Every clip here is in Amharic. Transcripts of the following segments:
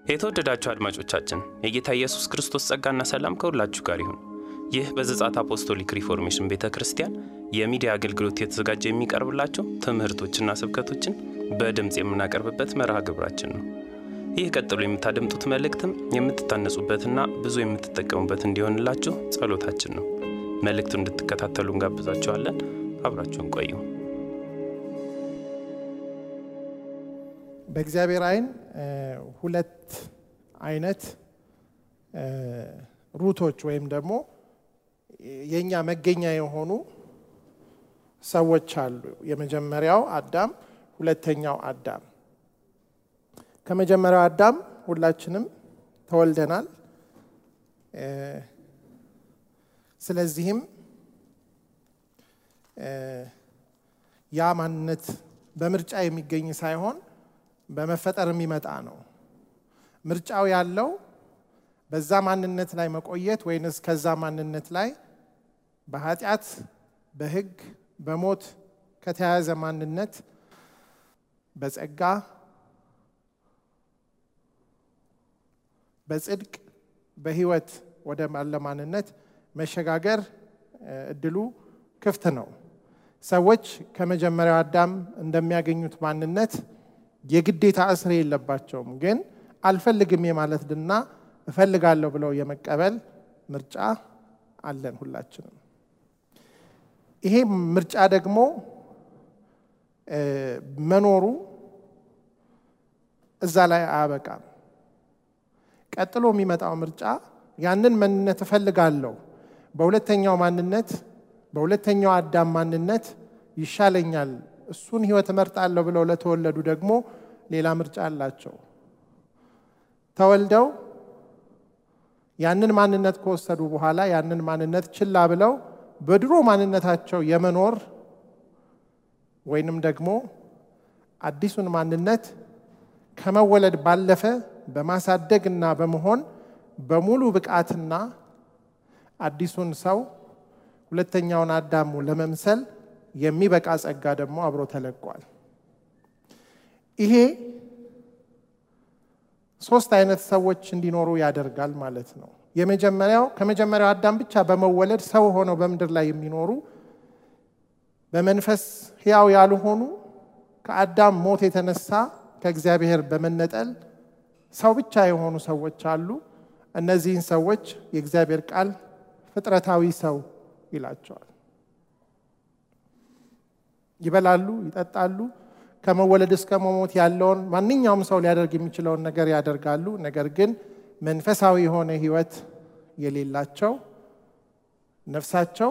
የተወደዳችሁ አድማጮቻችን የጌታ ኢየሱስ ክርስቶስ ጸጋና ሰላም ከሁላችሁ ጋር ይሁን። ይህ በዘጻት አፖስቶሊክ ሪፎርሜሽን ቤተ ክርስቲያን የሚዲያ አገልግሎት የተዘጋጀ የሚቀርብላቸው ትምህርቶችና ስብከቶችን በድምፅ የምናቀርብበት መርሃ ግብራችን ነው። ይህ ቀጥሎ የምታደምጡት መልእክትም የምትታነጹበትና ብዙ የምትጠቀሙበት እንዲሆንላችሁ ጸሎታችን ነው። መልእክቱን እንድትከታተሉ እንጋብዛችኋለን። አብራችሁን ቆዩ። በእግዚአብሔር ዓይን ሁለት አይነት ሩቶች ወይም ደግሞ የእኛ መገኛ የሆኑ ሰዎች አሉ። የመጀመሪያው አዳም፣ ሁለተኛው አዳም። ከመጀመሪያው አዳም ሁላችንም ተወልደናል። ስለዚህም ያ ማንነት በምርጫ የሚገኝ ሳይሆን በመፈጠር የሚመጣ ነው። ምርጫው ያለው በዛ ማንነት ላይ መቆየት ወይንስ ከዛ ማንነት ላይ በኃጢአት፣ በሕግ፣ በሞት ከተያያዘ ማንነት በጸጋ በጽድቅ በሕይወት ወደ ባለ ማንነት መሸጋገር እድሉ ክፍት ነው። ሰዎች ከመጀመሪያው አዳም እንደሚያገኙት ማንነት የግዴታ እስር የለባቸውም። ግን አልፈልግም የማለትና እፈልጋለሁ ብለው የመቀበል ምርጫ አለን ሁላችንም። ይሄ ምርጫ ደግሞ መኖሩ እዛ ላይ አያበቃም። ቀጥሎ የሚመጣው ምርጫ ያንን ማንነት እፈልጋለሁ፣ በሁለተኛው ማንነት በሁለተኛው አዳም ማንነት ይሻለኛል እሱን ህይወት እመርጣለሁ ብለው ለተወለዱ ደግሞ ሌላ ምርጫ አላቸው። ተወልደው ያንን ማንነት ከወሰዱ በኋላ ያንን ማንነት ችላ ብለው በድሮ ማንነታቸው የመኖር ወይንም ደግሞ አዲሱን ማንነት ከመወለድ ባለፈ በማሳደግ እና በመሆን በሙሉ ብቃትና አዲሱን ሰው ሁለተኛውን አዳሙ ለመምሰል የሚበቃ ጸጋ ደግሞ አብሮ ተለቋል። ይሄ ሶስት አይነት ሰዎች እንዲኖሩ ያደርጋል ማለት ነው። የመጀመሪያው ከመጀመሪያው አዳም ብቻ በመወለድ ሰው ሆነው በምድር ላይ የሚኖሩ በመንፈስ ሕያው ያልሆኑ ከአዳም ሞት የተነሳ ከእግዚአብሔር በመነጠል ሰው ብቻ የሆኑ ሰዎች አሉ። እነዚህን ሰዎች የእግዚአብሔር ቃል ፍጥረታዊ ሰው ይላቸዋል። ይበላሉ፣ ይጠጣሉ። ከመወለድ እስከ መሞት ያለውን ማንኛውም ሰው ሊያደርግ የሚችለውን ነገር ያደርጋሉ። ነገር ግን መንፈሳዊ የሆነ ሕይወት የሌላቸው ነፍሳቸው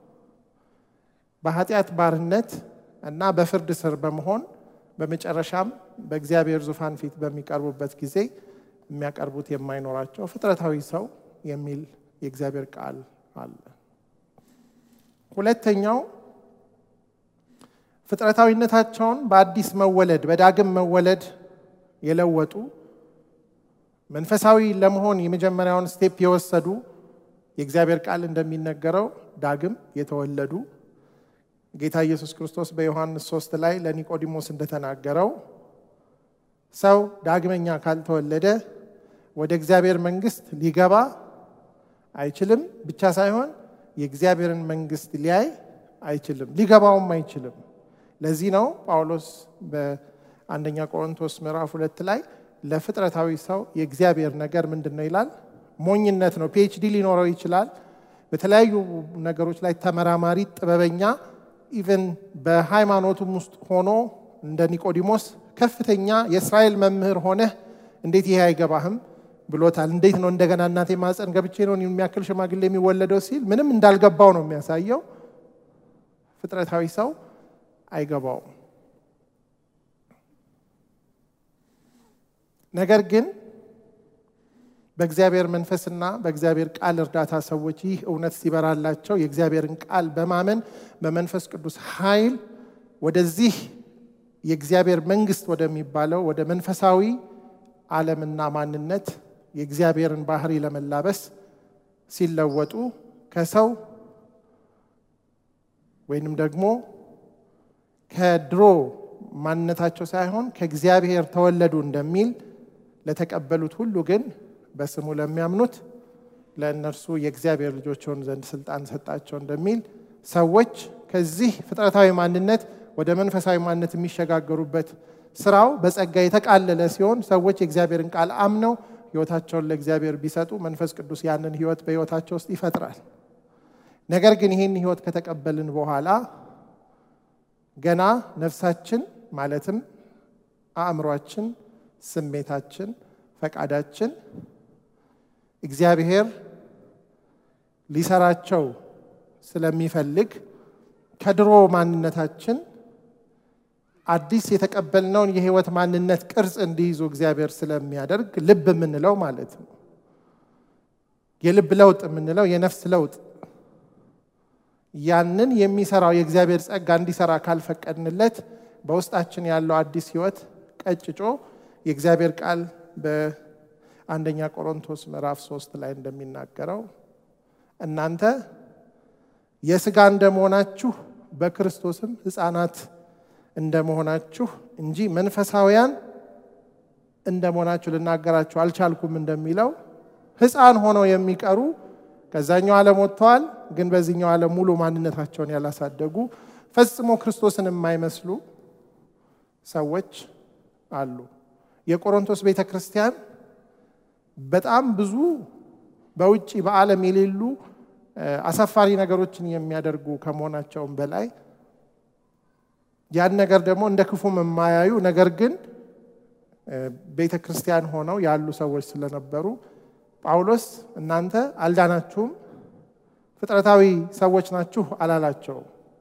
በኃጢአት ባርነት እና በፍርድ ስር በመሆን በመጨረሻም በእግዚአብሔር ዙፋን ፊት በሚቀርቡበት ጊዜ የሚያቀርቡት የማይኖራቸው ፍጥረታዊ ሰው የሚል የእግዚአብሔር ቃል አለ። ሁለተኛው ፍጥረታዊነታቸውን በአዲስ መወለድ በዳግም መወለድ የለወጡ መንፈሳዊ ለመሆን የመጀመሪያውን ስቴፕ የወሰዱ የእግዚአብሔር ቃል እንደሚነገረው ዳግም የተወለዱ ጌታ ኢየሱስ ክርስቶስ በዮሐንስ ሶስት ላይ ለኒቆዲሞስ እንደተናገረው ሰው ዳግመኛ ካልተወለደ ወደ እግዚአብሔር መንግሥት ሊገባ አይችልም ብቻ ሳይሆን የእግዚአብሔርን መንግሥት ሊያይ አይችልም፣ ሊገባውም አይችልም። ለዚህ ነው ጳውሎስ በአንደኛ ቆሮንቶስ ምዕራፍ ሁለት ላይ ለፍጥረታዊ ሰው የእግዚአብሔር ነገር ምንድን ነው ይላል? ሞኝነት ነው። ፒኤችዲ ሊኖረው ይችላል። በተለያዩ ነገሮች ላይ ተመራማሪ፣ ጥበበኛ ኢቨን በሃይማኖቱም ውስጥ ሆኖ እንደ ኒቆዲሞስ ከፍተኛ የእስራኤል መምህር ሆነህ እንዴት ይሄ አይገባህም ብሎታል። እንዴት ነው እንደገና እናቴ ማፀን ገብቼ ነው የሚያክል ሽማግሌ የሚወለደው ሲል ምንም እንዳልገባው ነው የሚያሳየው። ፍጥረታዊ ሰው አይገባውም። ነገር ግን በእግዚአብሔር መንፈስና በእግዚአብሔር ቃል እርዳታ ሰዎች ይህ እውነት ሲበራላቸው የእግዚአብሔርን ቃል በማመን በመንፈስ ቅዱስ ኃይል ወደዚህ የእግዚአብሔር መንግስት ወደሚባለው ወደ መንፈሳዊ ዓለምና ማንነት የእግዚአብሔርን ባህሪ ለመላበስ ሲለወጡ ከሰው ወይንም ደግሞ ከድሮ ማንነታቸው ሳይሆን ከእግዚአብሔር ተወለዱ እንደሚል ለተቀበሉት ሁሉ ግን በስሙ ለሚያምኑት ለእነርሱ የእግዚአብሔር ልጆች ሆኑ ዘንድ ስልጣን ሰጣቸው እንደሚል ሰዎች ከዚህ ፍጥረታዊ ማንነት ወደ መንፈሳዊ ማንነት የሚሸጋገሩበት ስራው በጸጋ የተቃለለ ሲሆን ሰዎች የእግዚአብሔርን ቃል አምነው ህይወታቸውን ለእግዚአብሔር ቢሰጡ መንፈስ ቅዱስ ያንን ህይወት በህይወታቸው ውስጥ ይፈጥራል። ነገር ግን ይህን ህይወት ከተቀበልን በኋላ ገና ነፍሳችን ማለትም አእምሯችን፣ ስሜታችን፣ ፈቃዳችን እግዚአብሔር ሊሰራቸው ስለሚፈልግ ከድሮ ማንነታችን አዲስ የተቀበልነውን የህይወት ማንነት ቅርጽ እንዲይዙ እግዚአብሔር ስለሚያደርግ ልብ የምንለው ማለት ነው። የልብ ለውጥ የምንለው የነፍስ ለውጥ ያንን የሚሰራው የእግዚአብሔር ጸጋ እንዲሰራ ካልፈቀድንለት በውስጣችን ያለው አዲስ ህይወት ቀጭጮ የእግዚአብሔር ቃል በአንደኛ ቆሮንቶስ ምዕራፍ ሶስት ላይ እንደሚናገረው እናንተ የስጋ እንደመሆናችሁ በክርስቶስም ህፃናት እንደመሆናችሁ እንጂ መንፈሳውያን እንደመሆናችሁ ልናገራችሁ አልቻልኩም እንደሚለው ህፃን ሆነው የሚቀሩ ከዛኛው ዓለም ወጥተዋል፣ ግን በዚህኛው ዓለም ሙሉ ማንነታቸውን ያላሳደጉ ፈጽሞ ክርስቶስን የማይመስሉ ሰዎች አሉ። የቆሮንቶስ ቤተ ክርስቲያን በጣም ብዙ በውጭ በዓለም የሌሉ አሳፋሪ ነገሮችን የሚያደርጉ ከመሆናቸውም በላይ ያን ነገር ደግሞ እንደ ክፉም የማያዩ ነገር ግን ቤተ ክርስቲያን ሆነው ያሉ ሰዎች ስለነበሩ ጳውሎስ እናንተ አልዳናችሁም፣ ፍጥረታዊ ሰዎች ናችሁ አላላቸው፣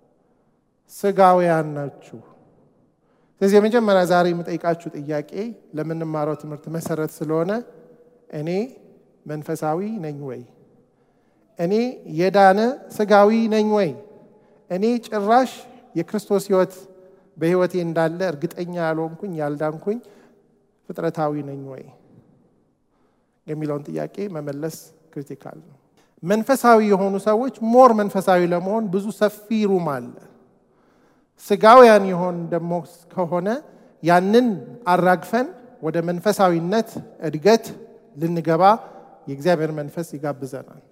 ስጋውያን ናችሁ። ስለዚህ የመጀመሪያ ዛሬ የምጠይቃችሁ ጥያቄ ለምንማረው ትምህርት መሰረት ስለሆነ እኔ መንፈሳዊ ነኝ ወይ? እኔ የዳነ ስጋዊ ነኝ ወይ? እኔ ጭራሽ የክርስቶስ ሕይወት በሕይወቴ እንዳለ እርግጠኛ ያልሆንኩኝ ያልዳንኩኝ ፍጥረታዊ ነኝ ወይ የሚለውን ጥያቄ መመለስ ክሪቲካል ነው። መንፈሳዊ የሆኑ ሰዎች ሞር መንፈሳዊ ለመሆን ብዙ ሰፊ ሩም አለ። ስጋውያን የሆን ደግሞ ከሆነ ያንን አራግፈን ወደ መንፈሳዊነት እድገት ልንገባ የእግዚአብሔር መንፈስ ይጋብዘናል።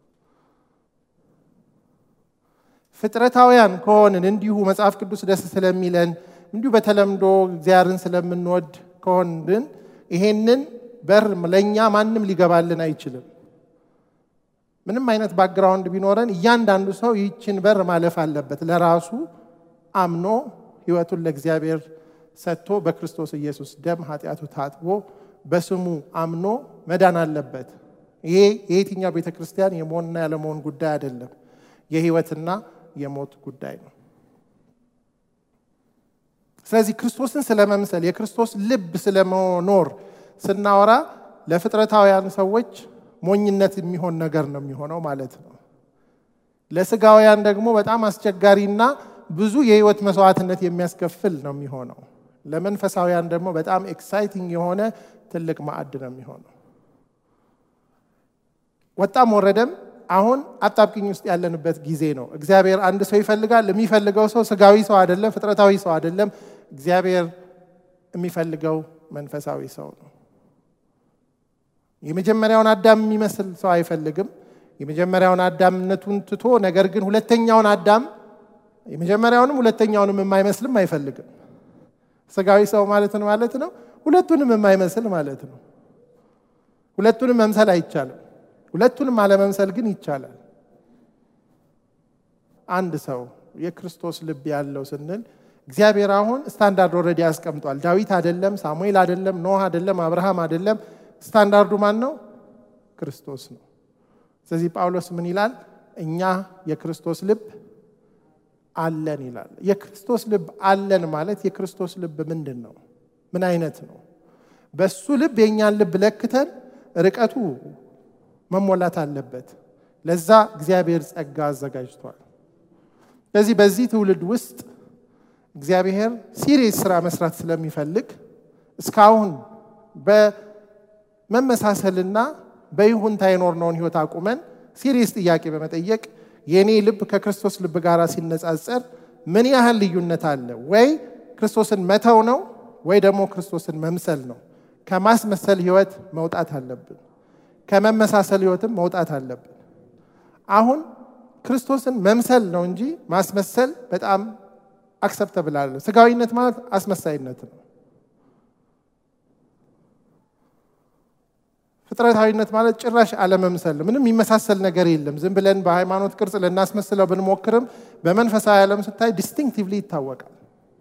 ፍጥረታውያን ከሆንን እንዲሁ መጽሐፍ ቅዱስ ደስ ስለሚለን እንዲሁ በተለምዶ እግዚአብሔርን ስለምንወድ ከሆንን ይሄንን በር ለእኛ ማንም ሊገባልን አይችልም። ምንም አይነት ባክግራውንድ ቢኖረን እያንዳንዱ ሰው ይህችን በር ማለፍ አለበት። ለራሱ አምኖ ሕይወቱን ለእግዚአብሔር ሰጥቶ በክርስቶስ ኢየሱስ ደም ኃጢአቱ ታጥቦ በስሙ አምኖ መዳን አለበት። ይሄ የየትኛው ቤተ ክርስቲያን የመሆንና ያለመሆን ጉዳይ አይደለም፣ የሕይወትና የሞት ጉዳይ ነው። ስለዚህ ክርስቶስን ስለመምሰል የክርስቶስ ልብ ስለመኖር ስናወራ ለፍጥረታውያን ሰዎች ሞኝነት የሚሆን ነገር ነው የሚሆነው ማለት ነው። ለስጋውያን ደግሞ በጣም አስቸጋሪና ብዙ የህይወት መስዋዕትነት የሚያስከፍል ነው የሚሆነው። ለመንፈሳውያን ደግሞ በጣም ኤክሳይቲንግ የሆነ ትልቅ ማዕድ ነው የሚሆነው። ወጣም ወረደም አሁን አጣብቅኝ ውስጥ ያለንበት ጊዜ ነው። እግዚአብሔር አንድ ሰው ይፈልጋል። የሚፈልገው ሰው ስጋዊ ሰው አይደለም፣ ፍጥረታዊ ሰው አይደለም። እግዚአብሔር የሚፈልገው መንፈሳዊ ሰው ነው። የመጀመሪያውን አዳም የሚመስል ሰው አይፈልግም። የመጀመሪያውን አዳምነቱን ትቶ ነገር ግን ሁለተኛውን አዳም የመጀመሪያውንም ሁለተኛውንም የማይመስልም አይፈልግም። ስጋዊ ሰው ማለት ነው ማለት ነው። ሁለቱንም የማይመስል ማለት ነው። ሁለቱንም መምሰል አይቻልም። ሁለቱንም አለመምሰል ግን ይቻላል። አንድ ሰው የክርስቶስ ልብ ያለው ስንል እግዚአብሔር አሁን ስታንዳርድ ኦልሬዲ ያስቀምጧል። ዳዊት አይደለም፣ ሳሙኤል አይደለም፣ ኖህ አይደለም፣ አብርሃም አይደለም። ስታንዳርዱ ማን ነው? ክርስቶስ ነው። ስለዚህ ጳውሎስ ምን ይላል? እኛ የክርስቶስ ልብ አለን ይላል። የክርስቶስ ልብ አለን ማለት የክርስቶስ ልብ ምንድን ነው? ምን አይነት ነው? በሱ ልብ የእኛን ልብ ለክተን ርቀቱ መሞላት አለበት። ለዛ እግዚአብሔር ጸጋ አዘጋጅቷል። ስለዚህ በዚህ ትውልድ ውስጥ እግዚአብሔር ሲሪየስ ስራ መስራት ስለሚፈልግ እስካሁን በመመሳሰልና በይሁንታ የኖርነውን ህይወት አቁመን ሲሪየስ ጥያቄ በመጠየቅ የእኔ ልብ ከክርስቶስ ልብ ጋር ሲነጻጸር ምን ያህል ልዩነት አለ? ወይ ክርስቶስን መተው ነው ወይ ደግሞ ክርስቶስን መምሰል ነው። ከማስመሰል ህይወት መውጣት አለብን። ከመመሳሰል ህይወትም መውጣት አለብን። አሁን ክርስቶስን መምሰል ነው እንጂ ማስመሰል በጣም አክሰፕተብል አለ። ስጋዊነት ማለት አስመሳይነት ነው። ፍጥረታዊነት ማለት ጭራሽ አለመምሰል ነው። ምንም የሚመሳሰል ነገር የለም። ዝም ብለን በሃይማኖት ቅርጽ ልናስመስለው ብንሞክርም በመንፈሳዊ ዓለም ስታይ ዲስቲንክቲቭሊ ይታወቃል።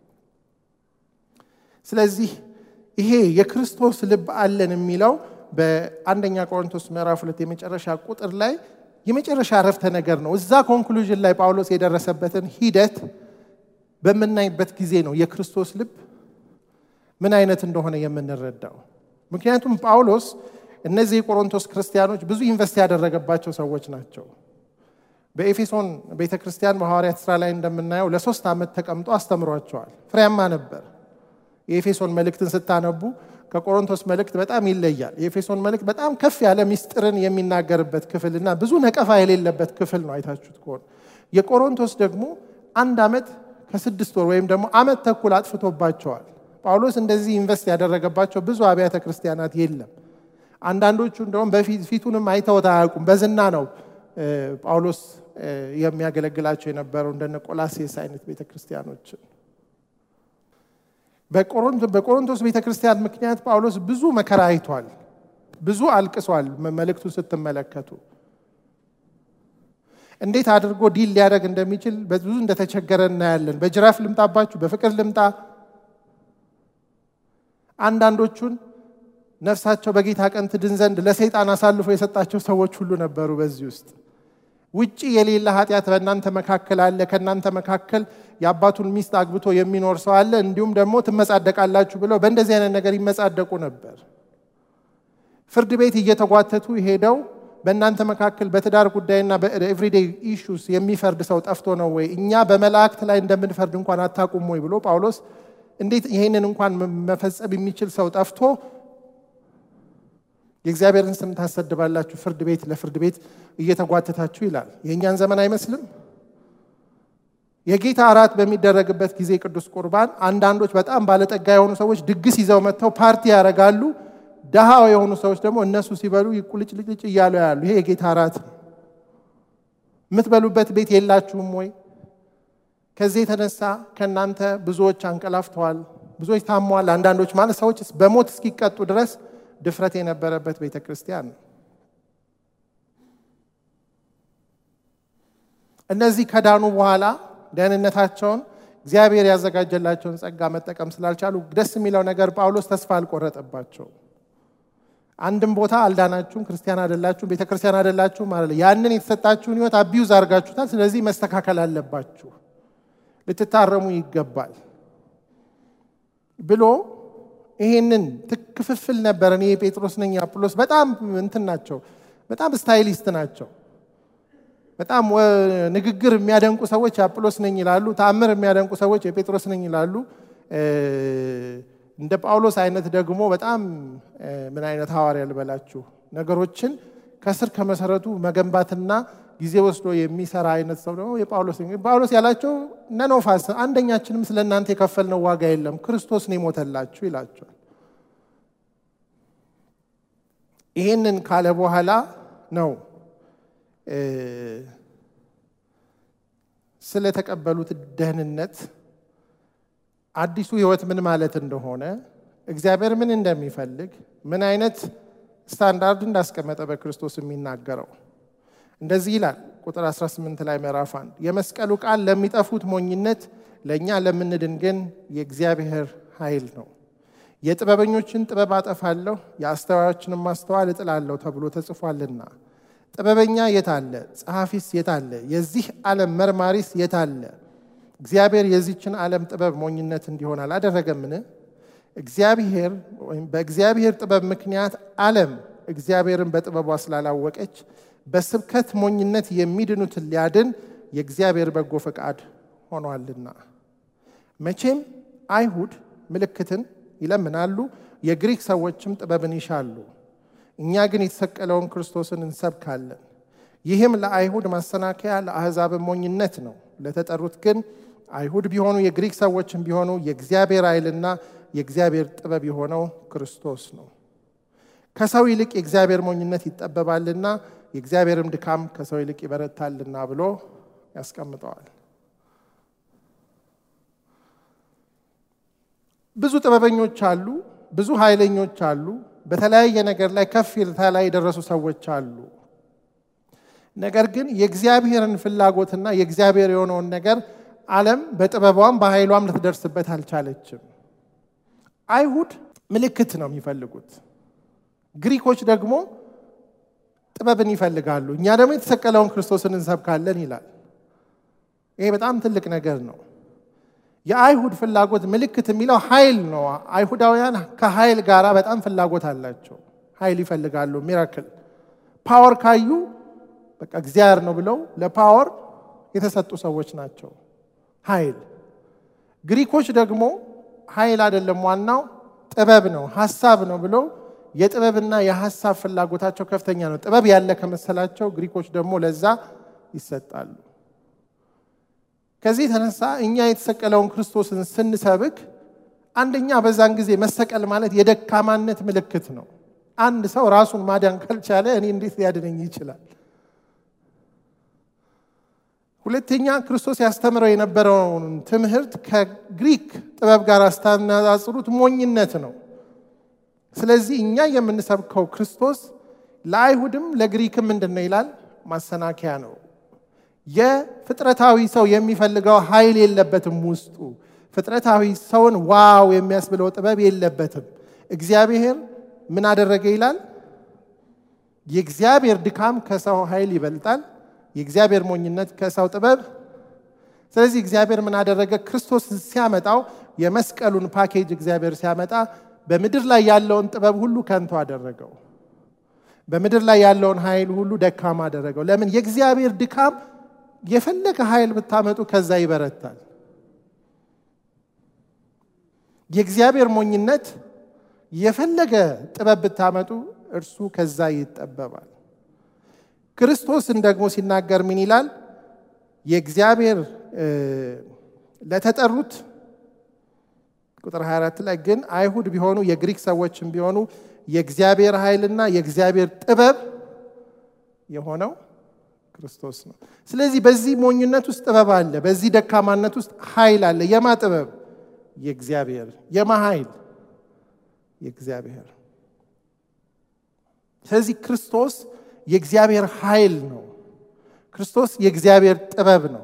ስለዚህ ይሄ የክርስቶስ ልብ አለን የሚለው በአንደኛ ቆሮንቶስ ምዕራፍ ሁለት የመጨረሻ ቁጥር ላይ የመጨረሻ አረፍተ ነገር ነው። እዛ ኮንክሉዥን ላይ ጳውሎስ የደረሰበትን ሂደት በምናይበት ጊዜ ነው የክርስቶስ ልብ ምን አይነት እንደሆነ የምንረዳው። ምክንያቱም ጳውሎስ እነዚህ የቆሮንቶስ ክርስቲያኖች ብዙ ኢንቨስት ያደረገባቸው ሰዎች ናቸው። በኤፌሶን ቤተ ክርስቲያን በሐዋርያት ስራ ላይ እንደምናየው ለሶስት ዓመት ተቀምጦ አስተምሯቸዋል። ፍሬያማ ነበር። የኤፌሶን መልእክትን ስታነቡ ከቆሮንቶስ መልእክት በጣም ይለያል። የኤፌሶን መልእክት በጣም ከፍ ያለ ሚስጥርን የሚናገርበት ክፍል እና ብዙ ነቀፋ የሌለበት ክፍል ነው። አይታችሁት ከሆነ የቆሮንቶስ ደግሞ አንድ ዓመት ከስድስት ወር ወይም ደግሞ ዓመት ተኩል አጥፍቶባቸዋል። ጳውሎስ እንደዚህ ኢንቨስት ያደረገባቸው ብዙ አብያተ ክርስቲያናት የለም። አንዳንዶቹ እንደውም በፊት ፊቱንም አይተውት አያውቁም። በዝና ነው ጳውሎስ የሚያገለግላቸው የነበረው እንደነ ቆላሴስ አይነት ቤተ ክርስቲያኖችን። በቆሮንቶስ ቤተ ክርስቲያን ምክንያት ጳውሎስ ብዙ መከራ አይቷል፣ ብዙ አልቅሷል። መልእክቱን ስትመለከቱ እንዴት አድርጎ ዲል ሊያደርግ እንደሚችል ብዙ እንደተቸገረ እናያለን። በጅራፍ ልምጣባችሁ፣ በፍቅር ልምጣ። አንዳንዶቹን ነፍሳቸው በጌታ ቀን ትድን ዘንድ ለሰይጣን አሳልፎ የሰጣቸው ሰዎች ሁሉ ነበሩ። በዚህ ውስጥ ውጪ የሌለ ኃጢአት በእናንተ መካከል አለ፣ ከእናንተ መካከል የአባቱን ሚስት አግብቶ የሚኖር ሰው አለ፣ እንዲሁም ደግሞ ትመጻደቃላችሁ ብለው በእንደዚህ አይነት ነገር ይመጻደቁ ነበር። ፍርድ ቤት እየተጓተቱ ሄደው በእናንተ መካከል በትዳር ጉዳይና በኤቭሪዴይ ኢሹስ የሚፈርድ ሰው ጠፍቶ ነው ወይ? እኛ በመላእክት ላይ እንደምንፈርድ እንኳን አታውቁም ወይ ብሎ ጳውሎስ እንዴት ይሄንን እንኳን መፈጸም የሚችል ሰው ጠፍቶ የእግዚአብሔርን ስም ታሰድባላችሁ ፍርድ ቤት ለፍርድ ቤት እየተጓተታችሁ ይላል። የእኛን ዘመን አይመስልም? የጌታ እራት በሚደረግበት ጊዜ ቅዱስ ቁርባን አንዳንዶች በጣም ባለጠጋ የሆኑ ሰዎች ድግስ ይዘው መጥተው ፓርቲ ያደርጋሉ። ደሃ የሆኑ ሰዎች ደግሞ እነሱ ሲበሉ ቁልጭልጭ እያሉ ያሉ። ይሄ የጌታ እራት ነው። የምትበሉበት ቤት የላችሁም ወይ? ከዚህ የተነሳ ከእናንተ ብዙዎች አንቀላፍተዋል፣ ብዙዎች ታመዋል። አንዳንዶች ማለት ሰዎች በሞት እስኪቀጡ ድረስ ድፍረት የነበረበት ቤተ ክርስቲያን ነው። እነዚህ ከዳኑ በኋላ ደህንነታቸውን እግዚአብሔር ያዘጋጀላቸውን ጸጋ መጠቀም ስላልቻሉ ደስ የሚለው ነገር ጳውሎስ ተስፋ አልቆረጠባቸው። አንድም ቦታ አልዳናችሁም፣ ክርስቲያን አይደላችሁም፣ ቤተ ክርስቲያን አይደላችሁም አለ። ያንን የተሰጣችሁን ሕይወት አቢዩዝ አድርጋችሁታል። ስለዚህ መስተካከል አለባችሁ፣ ልትታረሙ ይገባል ብሎ ይሄንን ክፍፍል ነበር። እኔ ጴጥሮስ ነኝ፣ አጵሎስ በጣም እንትን ናቸው፣ በጣም ስታይሊስት ናቸው። በጣም ንግግር የሚያደንቁ ሰዎች የአጵሎስ ነኝ ይላሉ። ተአምር የሚያደንቁ ሰዎች የጴጥሮስ ነኝ ይላሉ። እንደ ጳውሎስ አይነት ደግሞ በጣም ምን አይነት ሐዋርያ ልበላችሁ፣ ነገሮችን ከስር ከመሰረቱ መገንባትና ጊዜ ወስዶ የሚሰራ አይነት ሰው ደግሞ የጳውሎስ ጳውሎስ ያላቸው ነኖፋስ አንደኛችንም ስለ እናንተ የከፈልነው ዋጋ የለም ክርስቶስ ነው የሞተላችሁ ይላቸዋል። ይህንን ካለ በኋላ ነው ስለተቀበሉት ደህንነት አዲሱ ሕይወት ምን ማለት እንደሆነ እግዚአብሔር ምን እንደሚፈልግ ምን አይነት ስታንዳርድ እንዳስቀመጠ በክርስቶስ የሚናገረው እንደዚህ ይላል። ቁጥር 18 ላይ ምዕራፍ 1 የመስቀሉ ቃል ለሚጠፉት ሞኝነት፣ ለእኛ ለምንድን ግን የእግዚአብሔር ኃይል ነው። የጥበበኞችን ጥበብ አጠፋለሁ፣ የአስተዋዮችንም ማስተዋል እጥላለሁ ተብሎ ተጽፏልና። ጥበበኛ የት አለ? ጸሐፊስ የት አለ? የዚህ ዓለም መርማሪስ የት አለ? እግዚአብሔር የዚችን ዓለም ጥበብ ሞኝነት እንዲሆን አላደረገምን? እግዚአብሔር ወይም በእግዚአብሔር ጥበብ ምክንያት ዓለም እግዚአብሔርን በጥበቧ ስላላወቀች በስብከት ሞኝነት የሚድኑትን ሊያድን የእግዚአብሔር በጎ ፈቃድ ሆኗልና። መቼም አይሁድ ምልክትን ይለምናሉ፣ የግሪክ ሰዎችም ጥበብን ይሻሉ። እኛ ግን የተሰቀለውን ክርስቶስን እንሰብካለን። ይህም ለአይሁድ ማሰናከያ ለአሕዛብም ሞኝነት ነው። ለተጠሩት ግን አይሁድ ቢሆኑ የግሪክ ሰዎችም ቢሆኑ የእግዚአብሔር ኃይልና የእግዚአብሔር ጥበብ የሆነው ክርስቶስ ነው። ከሰው ይልቅ የእግዚአብሔር ሞኝነት ይጠበባልና የእግዚአብሔርም ድካም ከሰው ይልቅ ይበረታልና ብሎ ያስቀምጠዋል። ብዙ ጥበበኞች አሉ፣ ብዙ ኃይለኞች አሉ፣ በተለያየ ነገር ላይ ከፍ ላይ የደረሱ ሰዎች አሉ። ነገር ግን የእግዚአብሔርን ፍላጎትና የእግዚአብሔር የሆነውን ነገር ዓለም በጥበቧም በኃይሏም ልትደርስበት አልቻለችም። አይሁድ ምልክት ነው የሚፈልጉት፣ ግሪኮች ደግሞ ጥበብን ይፈልጋሉ። እኛ ደግሞ የተሰቀለውን ክርስቶስን እንሰብካለን ይላል። ይሄ በጣም ትልቅ ነገር ነው። የአይሁድ ፍላጎት ምልክት የሚለው ኃይል ነው። አይሁዳውያን ከኃይል ጋር በጣም ፍላጎት አላቸው። ኃይል ይፈልጋሉ። ሚራክል ፓወር ካዩ በቃ እግዚአብሔር ነው ብለው ለፓወር የተሰጡ ሰዎች ናቸው። ኃይል ግሪኮች ደግሞ ኃይል አይደለም ዋናው ጥበብ ነው፣ ሀሳብ ነው ብለው የጥበብና የሀሳብ ፍላጎታቸው ከፍተኛ ነው። ጥበብ ያለ ከመሰላቸው ግሪኮች ደግሞ ለዛ ይሰጣሉ። ከዚህ የተነሳ እኛ የተሰቀለውን ክርስቶስን ስንሰብክ አንደኛ በዛን ጊዜ መሰቀል ማለት የደካማነት ምልክት ነው። አንድ ሰው ራሱን ማዳን ካልቻለ እኔ እንዴት ሊያድነኝ ይችላል? ሁለተኛ ክርስቶስ ያስተምረው የነበረውን ትምህርት ከግሪክ ጥበብ ጋር አስታነጻጽሩት ሞኝነት ነው። ስለዚህ እኛ የምንሰብከው ክርስቶስ ለአይሁድም ለግሪክም ምንድን ነው ይላል? ማሰናከያ ነው። የፍጥረታዊ ሰው የሚፈልገው ኃይል የለበትም ውስጡ። ፍጥረታዊ ሰውን ዋው የሚያስብለው ጥበብ የለበትም። እግዚአብሔር ምን አደረገ ይላል? የእግዚአብሔር ድካም ከሰው ኃይል ይበልጣል፣ የእግዚአብሔር ሞኝነት ከሰው ጥበብ። ስለዚህ እግዚአብሔር ምን አደረገ? ክርስቶስ ሲያመጣው የመስቀሉን ፓኬጅ እግዚአብሔር ሲያመጣ በምድር ላይ ያለውን ጥበብ ሁሉ ከንቱ አደረገው። በምድር ላይ ያለውን ኃይል ሁሉ ደካማ አደረገው። ለምን? የእግዚአብሔር ድካም የፈለገ ኃይል ብታመጡ ከዛ ይበረታል። የእግዚአብሔር ሞኝነት የፈለገ ጥበብ ብታመጡ እርሱ ከዛ ይጠበባል። ክርስቶስን ደግሞ ሲናገር ምን ይላል? የእግዚአብሔር ለተጠሩት ቁጥር 24 ላይ ግን አይሁድ ቢሆኑ የግሪክ ሰዎችም ቢሆኑ የእግዚአብሔር ኃይልና የእግዚአብሔር ጥበብ የሆነው ክርስቶስ ነው። ስለዚህ በዚህ ሞኝነት ውስጥ ጥበብ አለ፣ በዚህ ደካማነት ውስጥ ኃይል አለ። የማ ጥበብ? የእግዚአብሔር። የማ ኃይል? የእግዚአብሔር። ስለዚህ ክርስቶስ የእግዚአብሔር ኃይል ነው። ክርስቶስ የእግዚአብሔር ጥበብ ነው።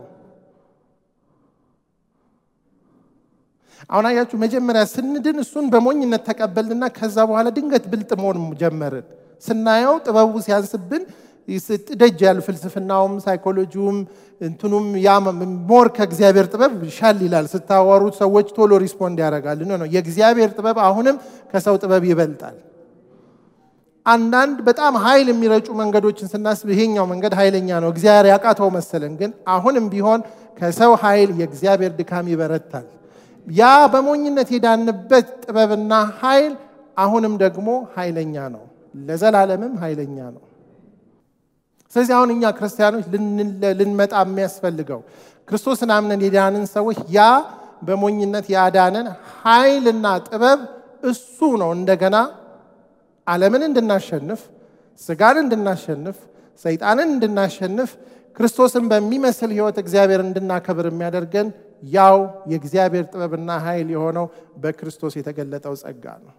አሁን አያችሁ፣ መጀመሪያ ስንድን እሱን በሞኝነት ተቀበልንና ከዛ በኋላ ድንገት ብልጥ መሆን ጀመርን። ስናየው ጥበቡ ሲያንስብን ደጅ ያሉ ፍልስፍናውም ሳይኮሎጂውም እንትኑም ያ ሞር ከእግዚአብሔር ጥበብ ሻል ይላል። ስታወሩት ሰዎች ቶሎ ሪስፖንድ ያደርጋል። ነው የእግዚአብሔር ጥበብ አሁንም ከሰው ጥበብ ይበልጣል። አንዳንድ በጣም ኃይል የሚረጩ መንገዶችን ስናስብ ይሄኛው መንገድ ኃይለኛ ነው፣ እግዚአብሔር ያቃተው መሰለን። ግን አሁንም ቢሆን ከሰው ኃይል የእግዚአብሔር ድካም ይበረታል። ያ በሞኝነት የዳንበት ጥበብና ኃይል አሁንም ደግሞ ኃይለኛ ነው፣ ለዘላለምም ኃይለኛ ነው። ስለዚህ አሁን እኛ ክርስቲያኖች ልንመጣ የሚያስፈልገው ክርስቶስን አምነን የዳንን ሰዎች ያ በሞኝነት ያዳነን ኃይልና ጥበብ እሱ ነው እንደገና ዓለምን እንድናሸንፍ፣ ስጋን እንድናሸንፍ፣ ሰይጣንን እንድናሸንፍ፣ ክርስቶስን በሚመስል ሕይወት እግዚአብሔር እንድናከብር የሚያደርገን ያው የእግዚአብሔር ጥበብና ኃይል የሆነው በክርስቶስ የተገለጠው ጸጋ ነው።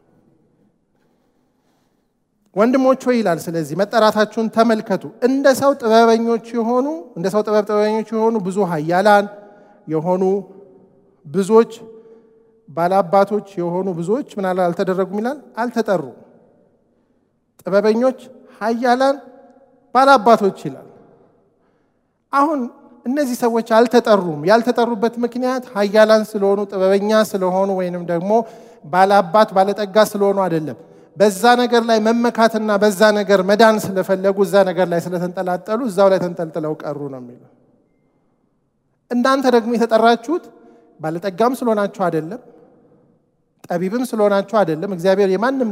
ወንድሞች ሆይ ይላል። ስለዚህ መጠራታችሁን ተመልከቱ። እንደ ሰው ጥበበኞች የሆኑ እንደ ሰው ጥበብ ጥበበኞች የሆኑ ብዙ ኃያላን የሆኑ ብዙዎች ባላባቶች የሆኑ ብዙዎች ምን አልተደረጉም ይላል፣ አልተጠሩም። ጥበበኞች ኃያላን ባላባቶች ይላል። አሁን እነዚህ ሰዎች አልተጠሩም። ያልተጠሩበት ምክንያት ኃያላን ስለሆኑ ጥበበኛ ስለሆኑ ወይንም ደግሞ ባላባት ባለጠጋ ስለሆኑ አይደለም። በዛ ነገር ላይ መመካትና በዛ ነገር መዳን ስለፈለጉ እዛ ነገር ላይ ስለተንጠላጠሉ እዛው ላይ ተንጠልጥለው ቀሩ ነው የሚለው። እናንተ ደግሞ የተጠራችሁት ባለጠጋም ስለሆናችሁ አይደለም፣ ጠቢብም ስለሆናችሁ አይደለም። እግዚአብሔር የማንም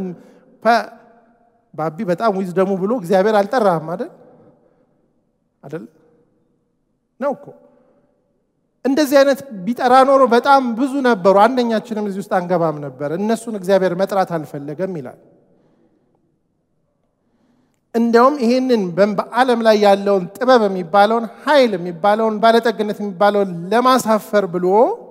ባቢ በጣም ዊዝ ደሙ ብሎ እግዚአብሔር አልጠራህም አይደል? አይደል ነው እኮ። እንደዚህ አይነት ቢጠራ ኖሮ በጣም ብዙ ነበሩ። አንደኛችንም እዚህ ውስጥ አንገባም ነበር። እነሱን እግዚአብሔር መጥራት አልፈለገም ይላል። እንዲያውም ይህንን በዓለም ላይ ያለውን ጥበብ የሚባለውን ኃይል የሚባለውን ባለጠግነት የሚባለውን ለማሳፈር ብሎ